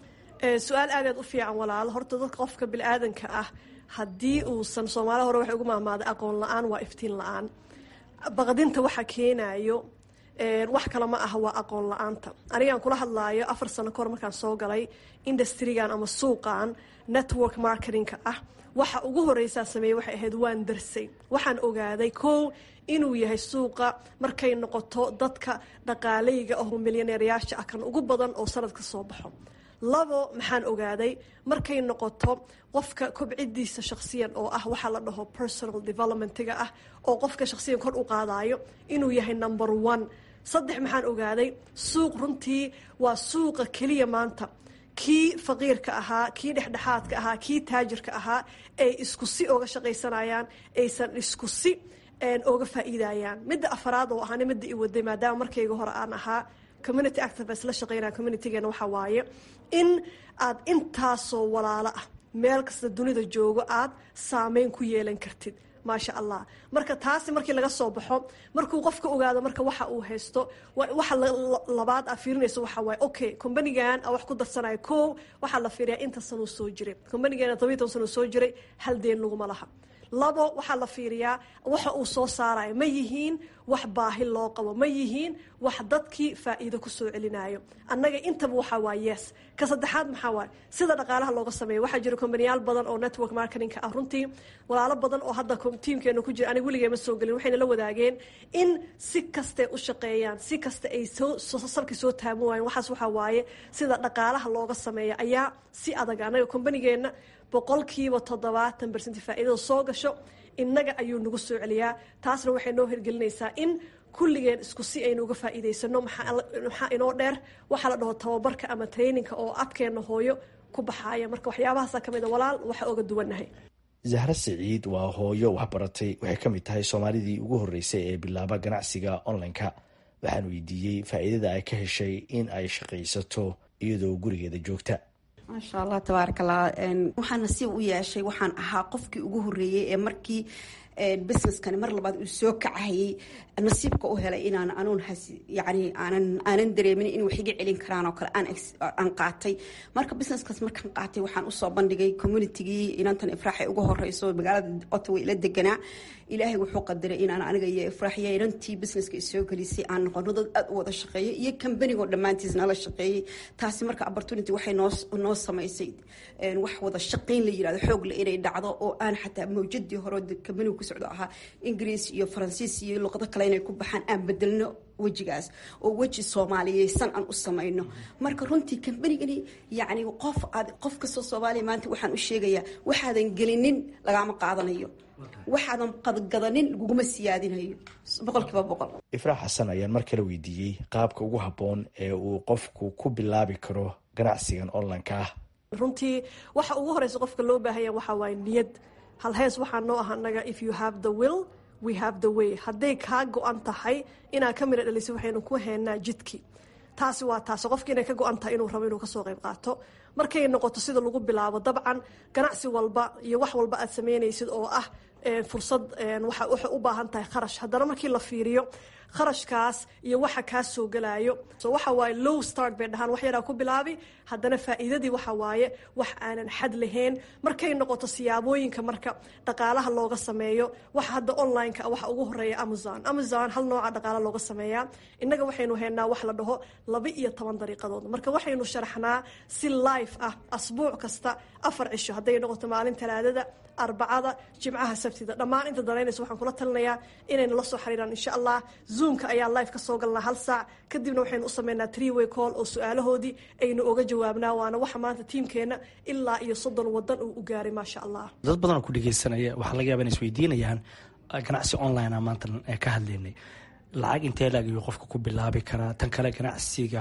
su-aal aadaad u fiican walaal horta dadka qofka bili-aadanka ah haddii uusan soomaali hore waxay ugu mahmaaday aqoon la-aan waa iftiin la-aan baqdinta waxa keenayo wax kale ma aha waa aqoon la-aanta anigaan kula hadlaayo afar sano kahor markaan soo galay industrigan ama suuqan network marketingka ah waxa ugu horeysaa sameeyey waxay ahayd waan darsay waxaan ogaaday kow inuu yahay suuqa markay noqoto dadka dhaqaaleyga ahoo milyaneeryaasha ah kan ugu badan oo sanadka soo baxo labo maxaan ogaaday markay noqoto qofka kobcidiisa shakhsiyan oo ah waxaa la dhaho personal developmentiga ah oo qofka shakhsiyan kor u qaadayo inuu yahay number one saddex maxaan ogaaday suuq runtii waa suuqa keliya maanta kii faqiirka ahaa kii dhexdhexaadka ahaa kii taajirka ahaa ay isku si oga shaqaysanayaan aysan isku si oga faa'iidayaan midda afaraad oo ahaana midda i waday maadaama markayga hore aan ahaa community activist la shaqeynaya communitygeena waxaa waaye in aad intaasoo walaalo ah meel kasta dunida joogo aad saameyn ku yeelan kartid maasha allah marka taasi markii laga soo baxo markuu qofka ogaado marka waxa uu haysto waxa labaad aa fiirinayso waxaa waaye okay combanigan wax ku darsanaya ko waxaa la fiiriyaa inta sanuu soo jiray combanigeena toban toban sanuu soo jiray hal deen laguma laha labo waxaa la fiiriyaa waxa uu soo saarayo ma yihiin wax baahi loo qabo ma yihiin wax dadkii faa'iido ku soo celinayo annaga intaba waxaa waa yes ka saddexaad maxaa waaye sida dhaqaalaha looga sameeyo waxaa jira kombaniyaal badan oo network marketingka ah runtii walaalo badan oo hadda tiimkeena ku jira aniga weligee ma soo gelin waxayna la wadaageen in si kastay u shaqeeyaan si kasta ay salkii soo taaban waayeen waxaas waxaa waaye sida dhaqaalaha looga sameeyo ayaa si adag annaga kombanigeenna boqolkiiba toddobaatan bersenti faa'iidada soo gasho innaga ayuu nagu soo celiyaa taasna waxay noo hirgelinaysaa in kulligeen isku si aynu uga faa'iidaysano maxaa inoo dheer waxaa la dhaho tababarka ama traininka oo abkeenna hooyo ku baxaaya marka waxyaabahaasa ka mid a walaal waxa oga duwannahay zahra siciid waa hooyo waxbaratay waxay ka mid tahay soomaalidii ugu horreysay ee bilaaba ganacsiga online-ka waxaan weydiiyey faa'iidada ay ka heshay in ay shaqaysato iyadoo gurigeeda joogta maasha allah tabaarak allah waxaan nasiib u yeeshay waxaan ahaa qofkii ugu horreeyey ee markii businesskani mar labaad uu soo kacahayay nasiibka u helay inaan anuun yani aanan aanan dareemin in wax iga celin karaan oo kale aan qaatay marka businesskaas markaan qaatay waxaan usoo bandhigay communitygii inantan ifraaxay ugu horeyso magaalada ottawa ila deganaa ilaahay wuxuu qadaray inaan aniga iyo ifraaxiya inantii businesska isoo gelisay aan noqono dad aada u wada shaqeeya iyo kambanigoo dhammaantiis nala shaqeeyey taasi marka opportunity waxay noo noo samaysay wax wada shaqeyn la yirahdo xoogle inay dhacdo oo aan xataa mawjadii hore kambanigu ku socdo ahaa ingiriis iyo faransiis iyo luqado kale inay ku baxaan aan bedelno wejigaas oo weji soomaaliyeysan aan u samayno marka runtii kambanigani yacni qof aad qof kastoo soomaaliya maanta waxaan u sheegayaa waxaadan gelinin lagama qaadanayo waxaadan qadgadanin laguguma siyaadinayo boqolkiiba boqol ifraax xasan ayaan mar kale weydiiyey qaabka ugu habboon ee uu qofku ku bilaabi karo ganacsigan online-ka ah runtii waxa ugu horeysa qofka loo baahanya waxaa waaye niyad hal hees waxaa noo ah anaga if you have the will we have the way hadday kaa go-an tahay inaad ka mira dhaliso waxaynu ku heenaa jidkii taasi waa taas qofki inay ka go-an tahay inuu rabo inuu kasoo qayb qaato markay noqoto sida lagu bilaabo dabcan ganacsi walba iyo wax walba aad sameynaysid oo ah fursad waxay u baahan tahay kharash haddana markii la fiiriyo kharashkaas iyo waxa kaa soo galayo so waxa waaye low start bay dhahaan wax yaraa ku bilaabi haddana faa'iidadii waxa waaye wax aanan xad lahayn markay noqoto siyaabooyinka marka dhaqaalaha looga sameeyo waxa hadda online-ka waxa ugu horeeya amazon amazon hal nooca dhaqaala looga sameeyaa innaga waxaynu haynaa wax la dhaho laba iyo toban dariiqadood marka waxaynu sharaxnaa si life ah asbuuc kasta afar cisho hadday noqoto maalin talaadada arbacada jimcaha sabtida dhammaan inta danaynaysa waxaan kula talinayaa inayna la soo xiriiraan insha allah zoomka ayaa live ka soo galnaa hal saac kadibna waxaynu u sameynaa tree way call oo su-aalahoodii aynu oga jawaabnaa waana waxa maanta tiimkeena ilaa iyo soddon wadan uu u gaaray maasha allah dad badan oo ku dhegeysanaya waxaa laga yaba inay isweydiinayaan ganacsi online a maanta ka hadlaynay lacag intee laag ayuu qofka ku bilaabi karaa tan kale ganacsiga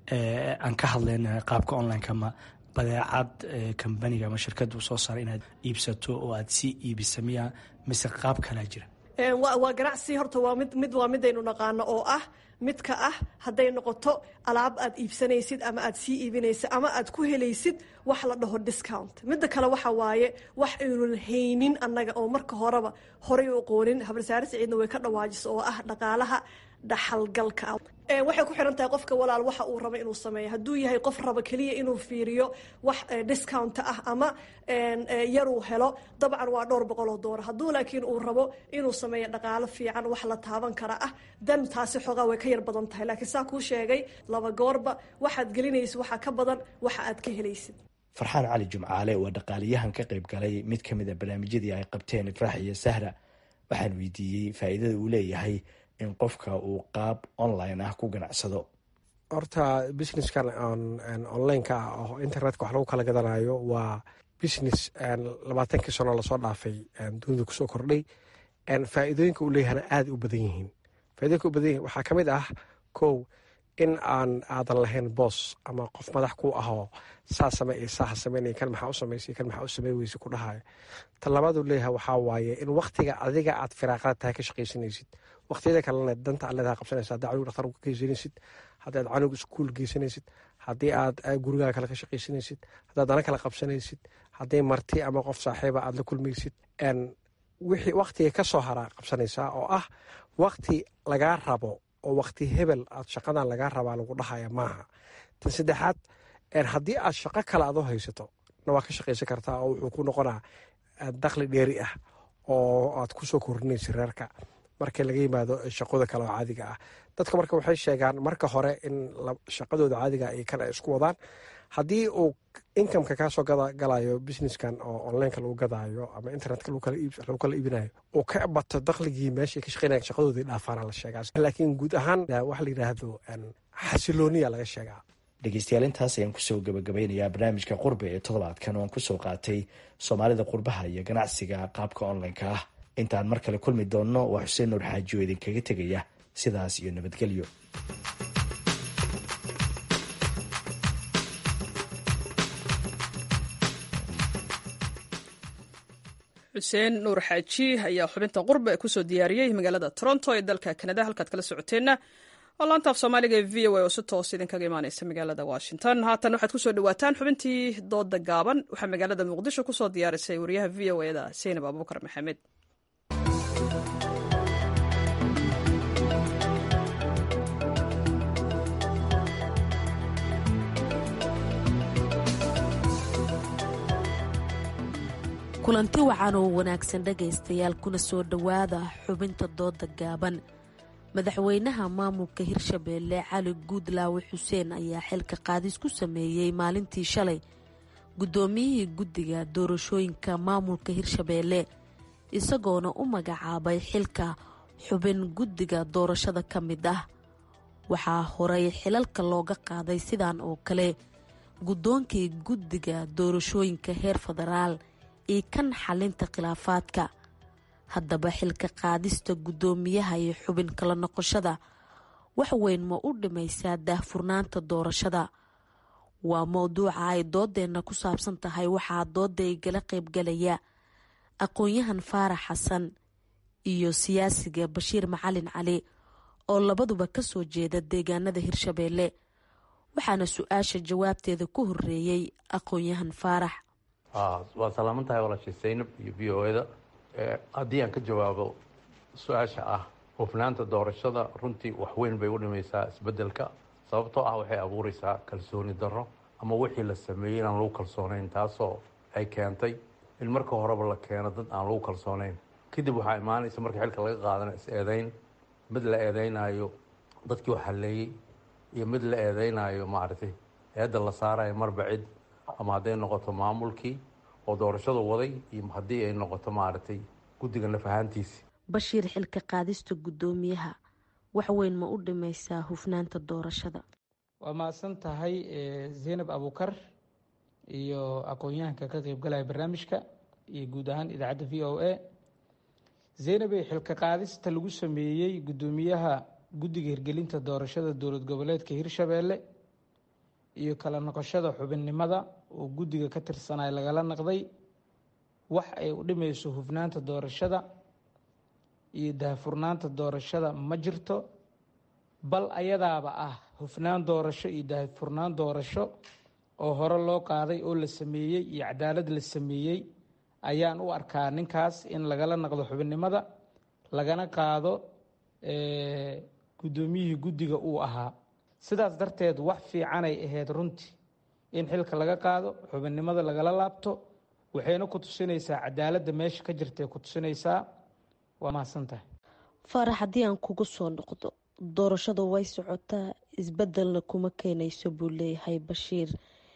aan ka hadlayna qaabka online-ka ma badeecad kambaniga ama shirkadda u soo saara inaad iibsato oo aad sii iibisa miya mise qaab kalaa jira waa ganacsi horta waa mid mid waa midaynu naqaano oo ah midka ah hadday noqoto alaab aad iibsanaysid ama aad sii iibinaysid ama aad ku helaysid wax la dhaho discount midda kale waxa waaye wax aynun haynin annaga oo marka horeba horay u aqoonin habarsaare siciidna way ka dhawaajisa oo ah dhaqaalaha dhaxalgalka waxay ku xiran tahay qofka walaal waxa uu rabo inuu sameeyo hadduu yahay qof raba keliya inuu fiiriyo wax discount ah ama yaruu helo dabcan waa dhowr boqol oo doolar hadduu laakiin uu rabo inuu sameeyo dhaqaalo fiican wax la taaban kara ah dan taasi xoogaa way ka yar badan tahay laakiin saa kuu sheegay laba goorba waxaad gelinaysid waxaa ka badan waxa aad ka helaysid farxaan cali jumcaale waa dhaqaaliyahan ka qayb galay mid ka mid a barnaamijyadii ay qabteen ifraax iyo sahra waxaan weydiiyey faa'iidada uu leeyahay in qofka uu qaab online ah ku ganacsado horta businesskan onlineka ah oo internetka wax lagu kala gadanayo waa business labaatankii sano lasoo dhaafay dunida kusoo kordhay faa'iidooyinka uu leeyahana aada u badan yihiin faaidooyinka u badan yihin waxaa ka mid ah kow in aan aadan lahayn boos ama qof madax ku ahoo saa same iyo saaha sameynaya kan maxaa u samaysay kan maxaa u samey weysa ku dhahayo ta labaaduu leeyahay waxaa waaye in waktiga adiga aad firaaqada tahay ka shaqaysanaysid waqtiyada kalena danta aad leedaha qabsanaysa haddii canuga dhaktar ka geysanaysid haddii aad canuga iskuul geysanaysid haddii aad gurigaaga kale ka shaqaysanaysid haddaad dana kale qabsanaysid haddii marti ama qof saaxiiba aad la kulmaysid wixii waktiga ka soo haraa qabsanaysaa oo ah wakti lagaa rabo oo wakti hebel aad shaqadan lagaa rabaa lagu dhahaya maaha tan saddexaad haddii aad shaqo kale aad u haysato na waa ka shaqaysan kartaa oo wuxuu ku noqonaa dakhli dheeri ah oo aad kusoo korinaysa reerka marka laga yimaado shaqada kale oo caadiga ah dadka marka waxay sheegaan marka hore in shaqadooda caadiga ay kan ay isku wadaan haddii uu inkameka kaasoo galayo businesskan oo onlineka lagu gadaayo ama internetka lagu kala iibinayo uu ka bato dakhligii meeshay ka shaqeynaya shaqadoodii dhaafaana la sheegaa laakiin guud ahaan waxa la yidhaahdo xasilooniya laga sheegaa dhegeystayaal intaas ayaan kusoo gabagabeynayaa barnaamijka qurbe ee toddobaadkan oo aan kusoo qaatay soomaalida qurbaha iyo ganacsiga qaabka onlineka ah intaan mar kale kulmi doonno waa xuseen nuur xaaji oo idinkaga tegaya sidaas iyo nabadgelyo xuseen nuur xaaji ayaa xubinta qurbe kusoo diyaariyey magaalada toronto ee dalka kanada halkaad kala socoteenna oo laanta af soomaaliga ee v o a oo si toos idinkaga imaaneysa magaalada washington haatan waxaad kusoo dhawaataan xubintii dooda gaaban waxaa magaalada muqdisho kusoo diyaarisay wariyaha v o eda seynab abuukar maxamed kulanti wacan oo wanaagsan dhegaystayaal kuna soo dhowaada xubinta dooda gaaban madaxweynaha maamulka hirshabeelle cali guudlaawe xuseen ayaa xilka qaadis ku sameeyey maalintii shalay guddoomiyihii guddiga doorashooyinka maamulka hirshabeelle isagoona u magacaabay xilka xubin guddiga doorashada ka mid ah waxaa horay xilalka looga qaaday sidan oo kale guddoonkii guddiga doorashooyinka heer federaal iyo kan xalinta khilaafaadka haddaba xilka qaadista guddoomiyaha iyo xubin kala noqoshada wax weyn ma u dhimaysaa daahfurnaanta doorashada waa mowduuca ay doodeenna ku saabsan tahay waxaa dooda igala qaybgalaya aqoon-yahan faarax xasan iyo siyaasiga bashiir macalin cali oo labaduba kasoo jeeda deegaanada hirshabeelle waxaana su-aasha jawaabteeda ku horeeyey aqoon-yahan faarax waa salaaman tahay walaashay saynab iyo v o eda haddii aan ka jawaabo su-aasha ah hufnaanta doorashada runtii wax weyn bay u dhimaysaa isbedelka sababtoo ah waxay abuureysaa kalsooni darro ama wixii la sameeyey inaan lagu kalsoonayn taasoo ay keentay in marka horeba la keeno dad aan lagu kalsoonayn kadib waxaa imaanaysa marka xilka laga qaadana is-eedeyn mid la eedeynayo dadkii wax halleeyey iyo mid la eedeynayo maaragtay eedda la saarayo marba cid ama hadday noqoto maamulkii oo doorashada waday iyo haddii ay noqoto maaragtay guddiga naf ahaantiisi bashiir xilka qaadista guddoomiyaha wax weyn ma u dhimaysaa hufnaanta doorashada waa mahadsan tahay zaynab abuukar iyo aqoon-yahanka ka qeybgalaya barnaamijka iyo guud ahaan idaacadda v o a zaynabey xilka qaadista lagu sameeyey guddoomiyaha guddiga hirgelinta doorashada dowlad goboleedka hirshabeelle iyo kala noqoshada xubinnimada oo guddiga ka tirsanay lagala naqday wax ay u dhimayso hufnaanta doorashada iyo daahfurnaanta doorashada ma jirto bal ayadaaba ah hufnaan doorasho iyo daahfurnaan doorasho oo hore loo qaaday oo la sameeyey iyo cadaalad la sameeyey ayaan u arkaa ninkaas in lagala naqdo xubinnimada lagana qaado guddoomiyihii guddiga uu ahaa sidaas darteed wax fiicanay ahayd runtii in xilka laga qaado xubinnimada lagala laabto waxayna ku tusinaysaa cadaaladda meesha ka jirtay ku tusinaysaa waa mahadsantahay faarax haddii aan kugu soo noqdo doorashadu way socotaa isbedelna kuma keenayso buu leeyahay bashiir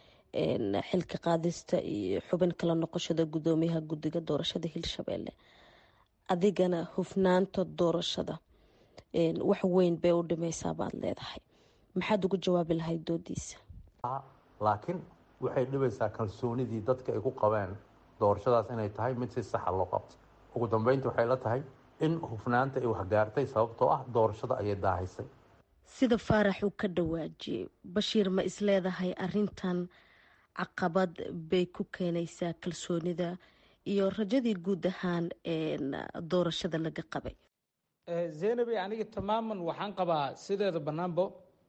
xilka qaadista iyo xubin kala noqoshada guddoomiyaha guddiga doorashada hirshabeelle adigana hufnaanta doorashada wax weyn bay u dhimaysaa baad leedahay maxaad ugu jawaabi lahayd doodiisa laakiin waxay dhibaysaa kalsoonidii dadka ay ku qabeen doorashadaas inay tahay mid si saxa loo qabto ugu dambeynta waxay la tahay in hufnaanta ay waxgaartay sababtoo ah doorashada ayay daahaysay sida faarax uu ka dhawaajiyey bashiir ma isleedahay arintan caqabad bay ku keenaysaa kalsoonida iyo rajadii guud ahaan doorashada laga qabay zeynabi aniga tamaaman waxaan qabaa sideeda bannaanbo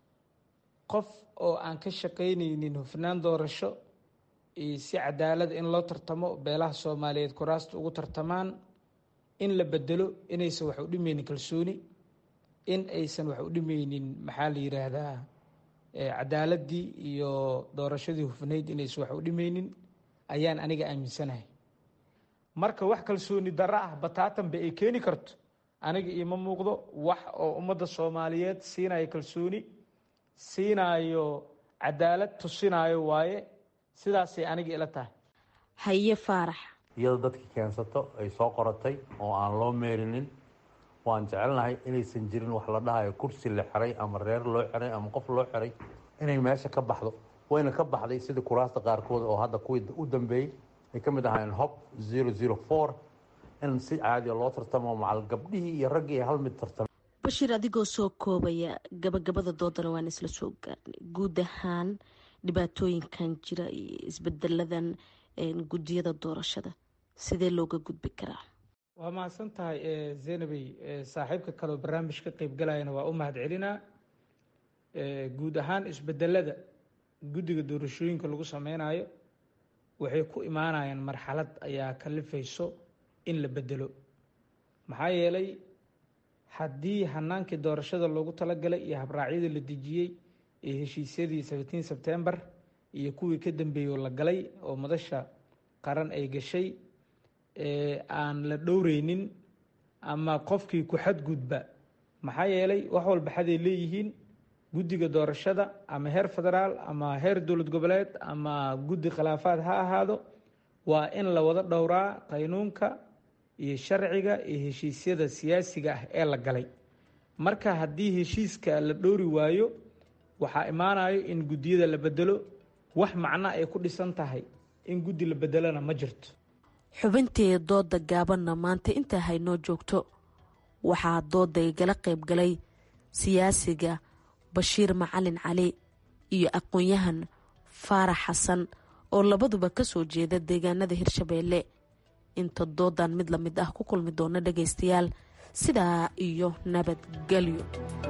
qof oo aan ka shaqaynaynin hufnaan doorasho iyo si cadaalad in loo tartamo beelaha soomaaliyeed kuraasta ugu tartamaan in la bedelo inaysan wax u dhimeynin kalsooni in aysan wax u dhimeynin maxaa la yiraahdaa cadaaladii iyo doorashadii hufnayd inaysan wax u dhimeynin ayaan aniga aaminsanahay marka wax kalsooni darro ah bataatanba ay keeni karto aniga iima muuqdo wax oo ummadda soomaaliyeed siinayo kalsooni siinayo cadaalad tusinayo waaye sidaasay aniga ila tahay haye faarax iyadoo dadkii keensato ay soo qoratay oo aan loo meerinin waan jecelnahay inaysan jirin wax la dhahayo kursi la xiray ama reer loo xiray ama qof loo xiray inay meesha ka baxdo wayna ka baxday sidii kuraasta qaarkood oo hadda kuwii u dambeeyey ay ka mid ahaayeen hob zero zero four in si caadiya loo tartamo macal gabdhihii iyo raggii ay hal mid tartamo bashiir adigoo soo koobaya gabagabada doodana waan isla soo gaarnay guud ahaan dhibaatooyinkan jira iyo isbedeladan guddiyada doorashada sidee looga gudbi karaa waa mahadsan tahay zeynabey saaxiibka kaleoo barnaamij ka qeybgalayana waa u mahad celinaa guud ahaan isbedelada guddiga doorashooyinka lagu sameynayo waxay ku imaanayaan marxalad ayaa kalifayso in la bedelo maxaa yeelay haddii hanaankii doorashada loogu talagalay iyo habraacyadii la dejiyey ee heshiisyadii seventeen sebtembar iyo kuwii ka dambeeyey oo la galay oo madasha qaran ay gashay aan la dhowreynin ama qofkii ku xadgudba maxaa yeelay wax walba xaday leeyihiin guddiga doorashada ama heer federaal ama heer dowlad goboleed ama guddi khilaafaad ha ahaado waa in la wada dhowraa qaynuunka iyo sharciga iyo heshiisyada siyaasiga ah ee la galay marka haddii heshiiska la dhowri waayo waxaa imaanayo in guddiyada la bedelo wax macno ay ku dhisan tahay in guddi la bedelona ma jirto xubintii dooda gaabanna maanta intaa haynoo joogto waxaa dooda igala qayb galay siyaasiga bashiir macalin cali iyo aqoon-yahan faarax xasan oo labaduba kasoo jeeda deegaanada hirshabeelle inta doodan mid la mid ah ku kulmi doona dhagaystayaal sidaa iyo nabadgelyo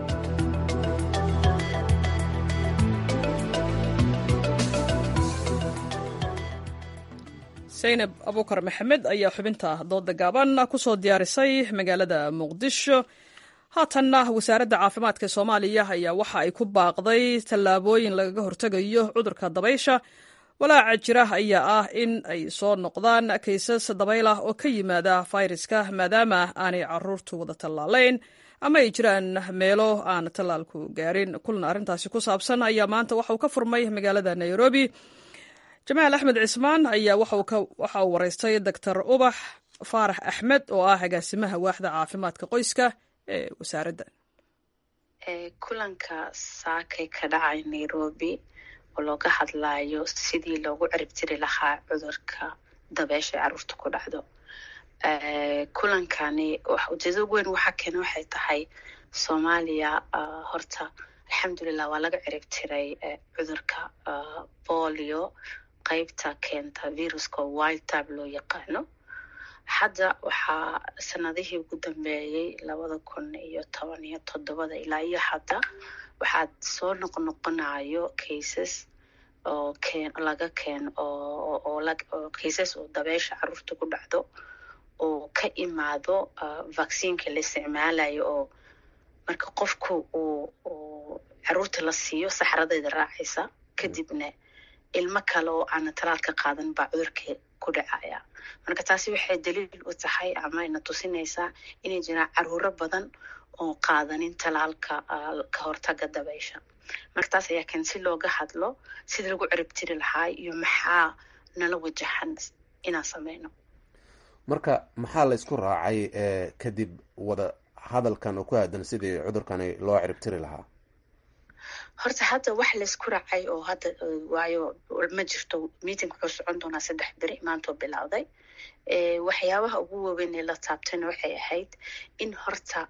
saynab abuukar maxamed ayaa xubinta dooda gaaban kusoo diyaarisay magaalada muqdisho haatanna wasaaradda caafimaadka soomaaliya ayaa waxa ay ku baaqday tallaabooyin lagaga hortegayo cudurka dabaysha walaaca jira ayaa ah in ay soo noqdaan kaysas dabayl ah oo ka yimaada fayraska maadaama aanay caruurtu wada tallaalayn ama ay jiraan meelo aan tallaalku gaarin kulan arrintaasi ku saabsan ayaa maanta waxa uu ka furmay magaalada nairobi jamaal axmed cismaan ayaa waxa uu waraystay doctor ubax faarax axmed oo ah agaasimaha waaxda caafimaadka qoyska ee wasaaradda kulanka saakay ka dhacay nairobi oo looga hadlayo sidii loogu ciribtiri lahaa cudurka dabeesha ee caruurta ku dhacdo kulankani ujeedada ugu weyn waxaa keena waxay tahay soomaaliya horta alxamdulilah waa laga ciribtiray cudurka bolio qeybta keenta viruska wild type loo yaqaano hadda waxaa sanadihii ugu dambeeyey labada kun iyo toban iyo toddobada ilaa iyo hadda waxaad soo noqnoqonayo cases oo keen laga keeno oo oo la oo cases oo dabeesha caruurta ku dhacdo oo ka imaado vaccineka la isticmaalayo oo marka qofku uu uu caruurta la siiyo saxradeeda raacaysa kadibna ilmo kale oo aana talaalka qaadan baa cudurka ku dhacaya marka taasi waxay daliil u tahay ama ina tusinaysaa inay jiraan caruuro badan oo qaadanin talaalka ka hortaga dabeysha marka taas ayaa keen si looga hadlo sidii lagu ciribtiri lahaa iyo maxaa nala wajahan inaan sameyno marka maxaa la isku raacay kadib wada hadalkan oo ku aadan sidii cudurkani loo ciribtiri lahaa horta hadda wax laysku raacay oo hadda waayo ma jirto meeting wuxuu socon doonaa saddex beri maantoo bilowday waxyaabaha ugu waaweyn ee la taabtayna waxay ahayd in horta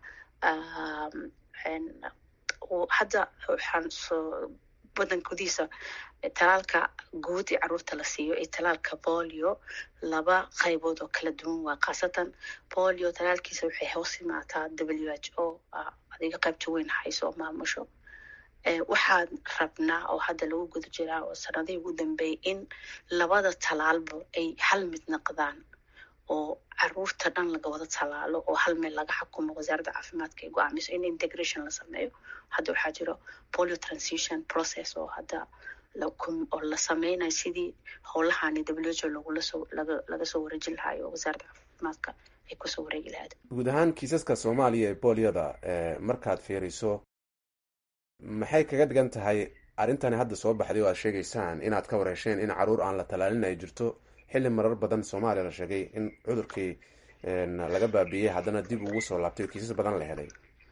hadda waxaan soo wadan gudihiisa talaalka guud ee caruurta la siiyo iyo talaalka bolio laba qaybood oo kala duwan waa khaasatan bolio talaalkiisa waxay hoos imaataa w h o adiga qaybta weyn hayso oo maamusho waxaan rabnaa oo hadda lagu guda jiraa oo sanadihii ugu dambeeyay in labada talaalba ay hal mid noqdaan oo caruurta dhan laga wada talaalo oo hal meel laga xukumo wasaaradda caafimaadka ay go-aamiso in integration la sameeyo hadda waxaa jiro polio transition process oo hadda oo la sameynayo sidii howlahani w h o lagula soo laga laga soo wareejin lahayo oo wasaaradda caafimaadka ay kusoo wareegi lahayd guud ahaan kiisaska soomaaliya ee booliyada markaad fiiriso maxay kaga dhigan tahay arrintani hadda soo baxday oo aad sheegaysaan inaad ka wareesheen in caruur aan la talaalin ay jirto xilli marar badan soomaaliya la sheegay in cudurkii laga baabiiyey haddana dib ugu soo laabtay oo kiisas badan la helay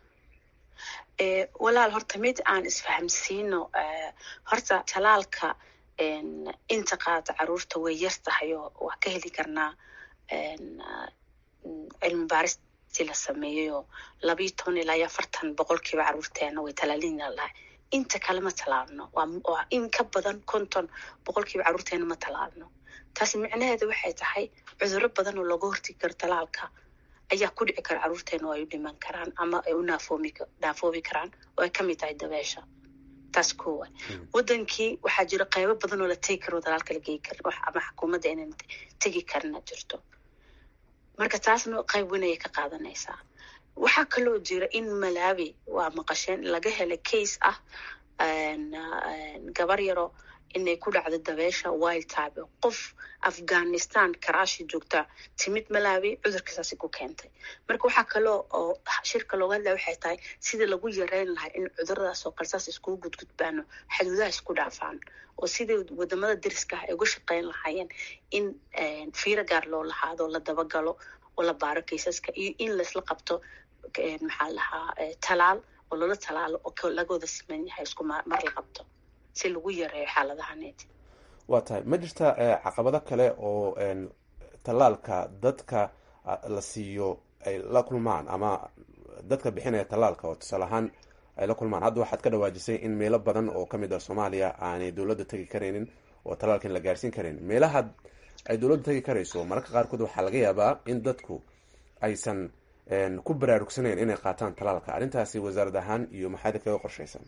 walaal horta mid aan isfahamsiino horta talaalka inta qaata caruurta way yar tahay oo waa ka heli karnaa cilmi baaristii la sameeyey oo labayo toban ilaa iyo afartan boqolkiiba caruurteena way talaalina lahay inta kale ma talaalno waa in ka badan konton boqolkiiba caruurteena ma talaalno taasi micnaheeda waxay tahay cudurro badan oo looga hortegi karo talaalka ayaa ku dhici kara caruurteena oo ay u dhiman karaan ama ay u naafoomi naafoobi karaan oo ay kamid tahay dabeesha taas koowa wadankii waxaa jira qaybo badan oo la tegi karo talaalka la geyi karin ama xukuumadda inaan tegi karina jirto marka taasna qayb weyn ayay ka qaadanaysaa waxaa kaloo jira in malawi waa maqasheen laga helay case ah gabar yaro inay ku dhacdo dabeesha wild type qof afghanistan karaashi joogta timid malawi cudurkasaasi ku keentay marka waxaa kaloo oo shirka looga hadlaya waxay tahay sidii lagu yareyn lahaa in cuduradaas oo kalsaas iskugu gudgudbaano xaduudaha isku dhaafaan oo sidii wadamada deriska ah ay uga shaqeyn lahaayeen in fiiro gaar loo lahaado la dabagalo oo la baaro kaysaska iyo in laisla qabto maxaa lahaa talaal oo lala talaalo oo laga wada siman yahay isku mar la qabto si lagu yareeyo xaaladahaneed waa tahay ma jirta caqabado kale oo tallaalka dadka la siiyo ay la kulmaan ama dadka bixinaya tallaalka oo tusaale ahaan ay la kulmaan hadda waxaad ka dhawaajisay in meelo badan oo kamid ah soomaaliya aanay dowladda tegi karaynin oo tallaalkan la gaarsiin karayn meelaha ay dowladda tegi karayso mararka qaarkood waxaa laga yaabaa in dadku aysan ku baraarugsanayn inay qaataan tallaalka arrintaasi wasaarad ahaan iyo maxaada kaga qorshaysan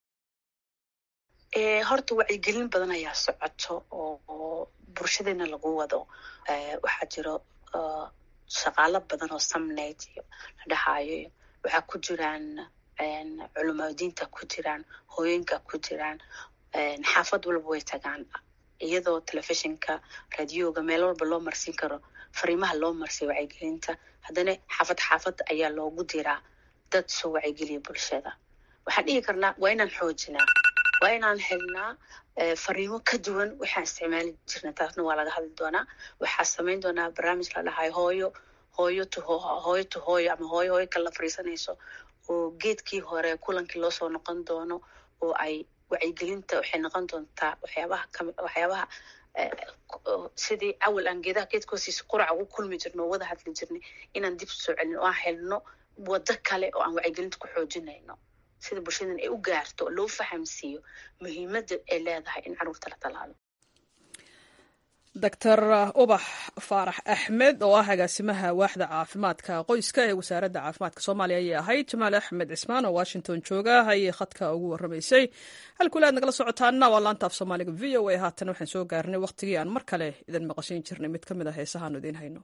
horta wacyigelin badan ayaa socoto oo bulshadeena lagu wado waxaa jiro shaqaalo badan oo samnayd iyo la dhahayo waxaa ku jiraan culamaadiinta ku jiraan hooyinka ku jiraan xaafad walba way tagaan iyadoo telefishinka radioga meel walba loo marsin karo fariimaha loo marsiyo wacyigelinta haddana xaafad xaafad ayaa loogu diraa dad soo wacyigeliya bulshada waxaan dhihi karnaa waa inaan xoojinaa waa inaan helnaa fariimo ka duwan waxaan isticmaali jirna taasna waa laga hadli doonaa waxaa samayn doonaa barnaamij la dhahayo hooyo hooyo to hooyo to hooyo ama hooyo hooyo kala fariisanayso oo geedkii hore kulankii loo soo noqon doono oo ay wacyigelinta waxay noqon doontaa waxyaabaha kami waxyaabaha sidii awal aan geedaha geedka hoostiisa quraca ugu kulmi jirno oo wada hadli jirnay inaan dib soo celino oo aan helno waddo kale oo aan wacyigelinta ku xoojinayno sida bulshadan ay u gaarto oo loo fahamsiiyo muhiimadda ay leedahay in caruurta la talaalo doctor ubax faarax axmed oo ah agaasimaha waaxda caafimaadka qoyska ee wasaaradda caafimaadka soomaaliya ayay ahayd jamaal axmed cismaan oo washington jooga ayay khadka ugu waramaysay halkule aad nagala socotaana waa laanta af soomaaliga v o a haatan waxaan soo gaarnay wakhtigii aan mar kale idin maqashin jirnay mid ka mid a heesahaanu idiin hayno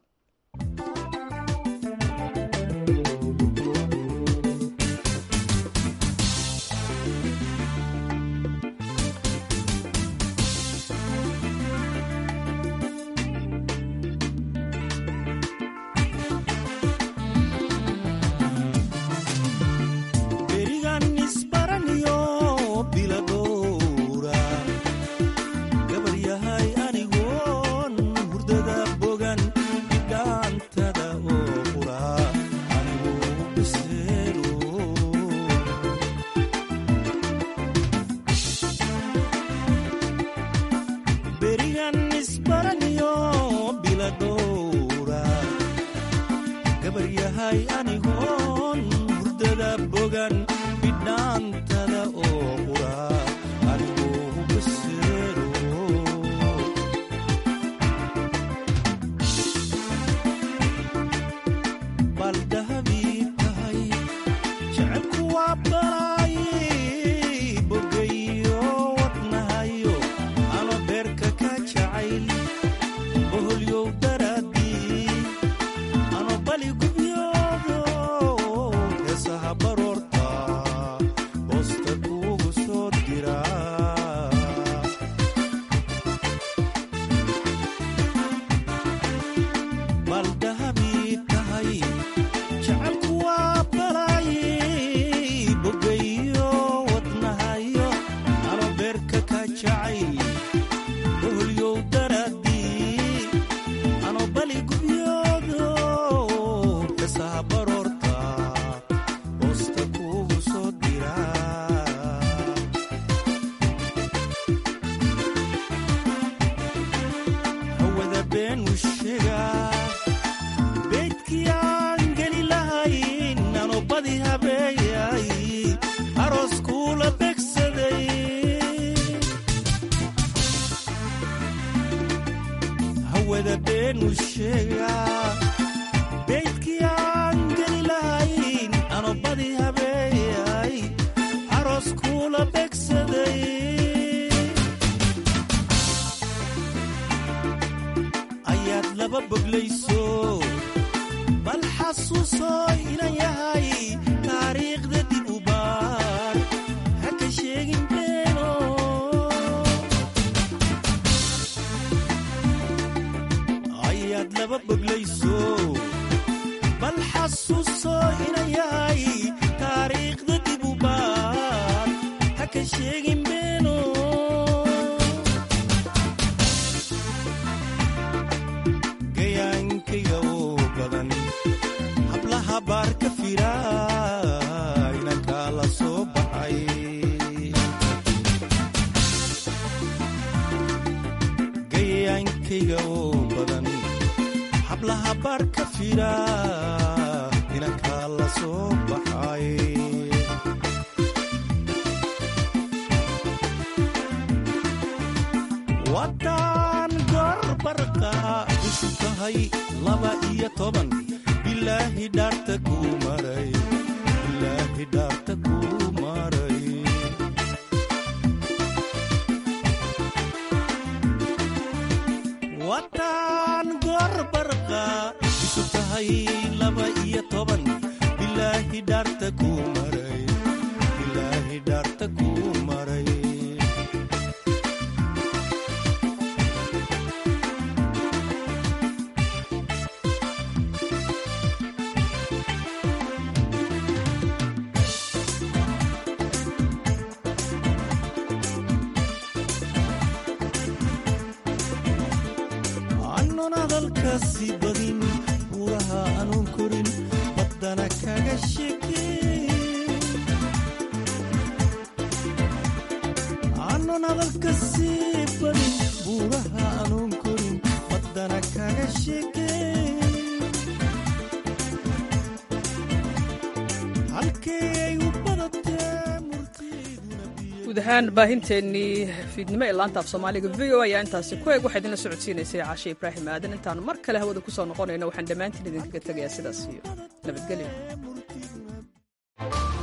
guud ahaan baahinteennii fiidnimo ee laanta af soomaaliga v o ayaa intaasi ku eeg waxaa idinla socodsiinaysay caashe ibraahim aadan intaanu mar kale hawada ku soo noqonayno waxaan dhammaantiin idinkaga tegayaa sidaas iyo nabadgelyo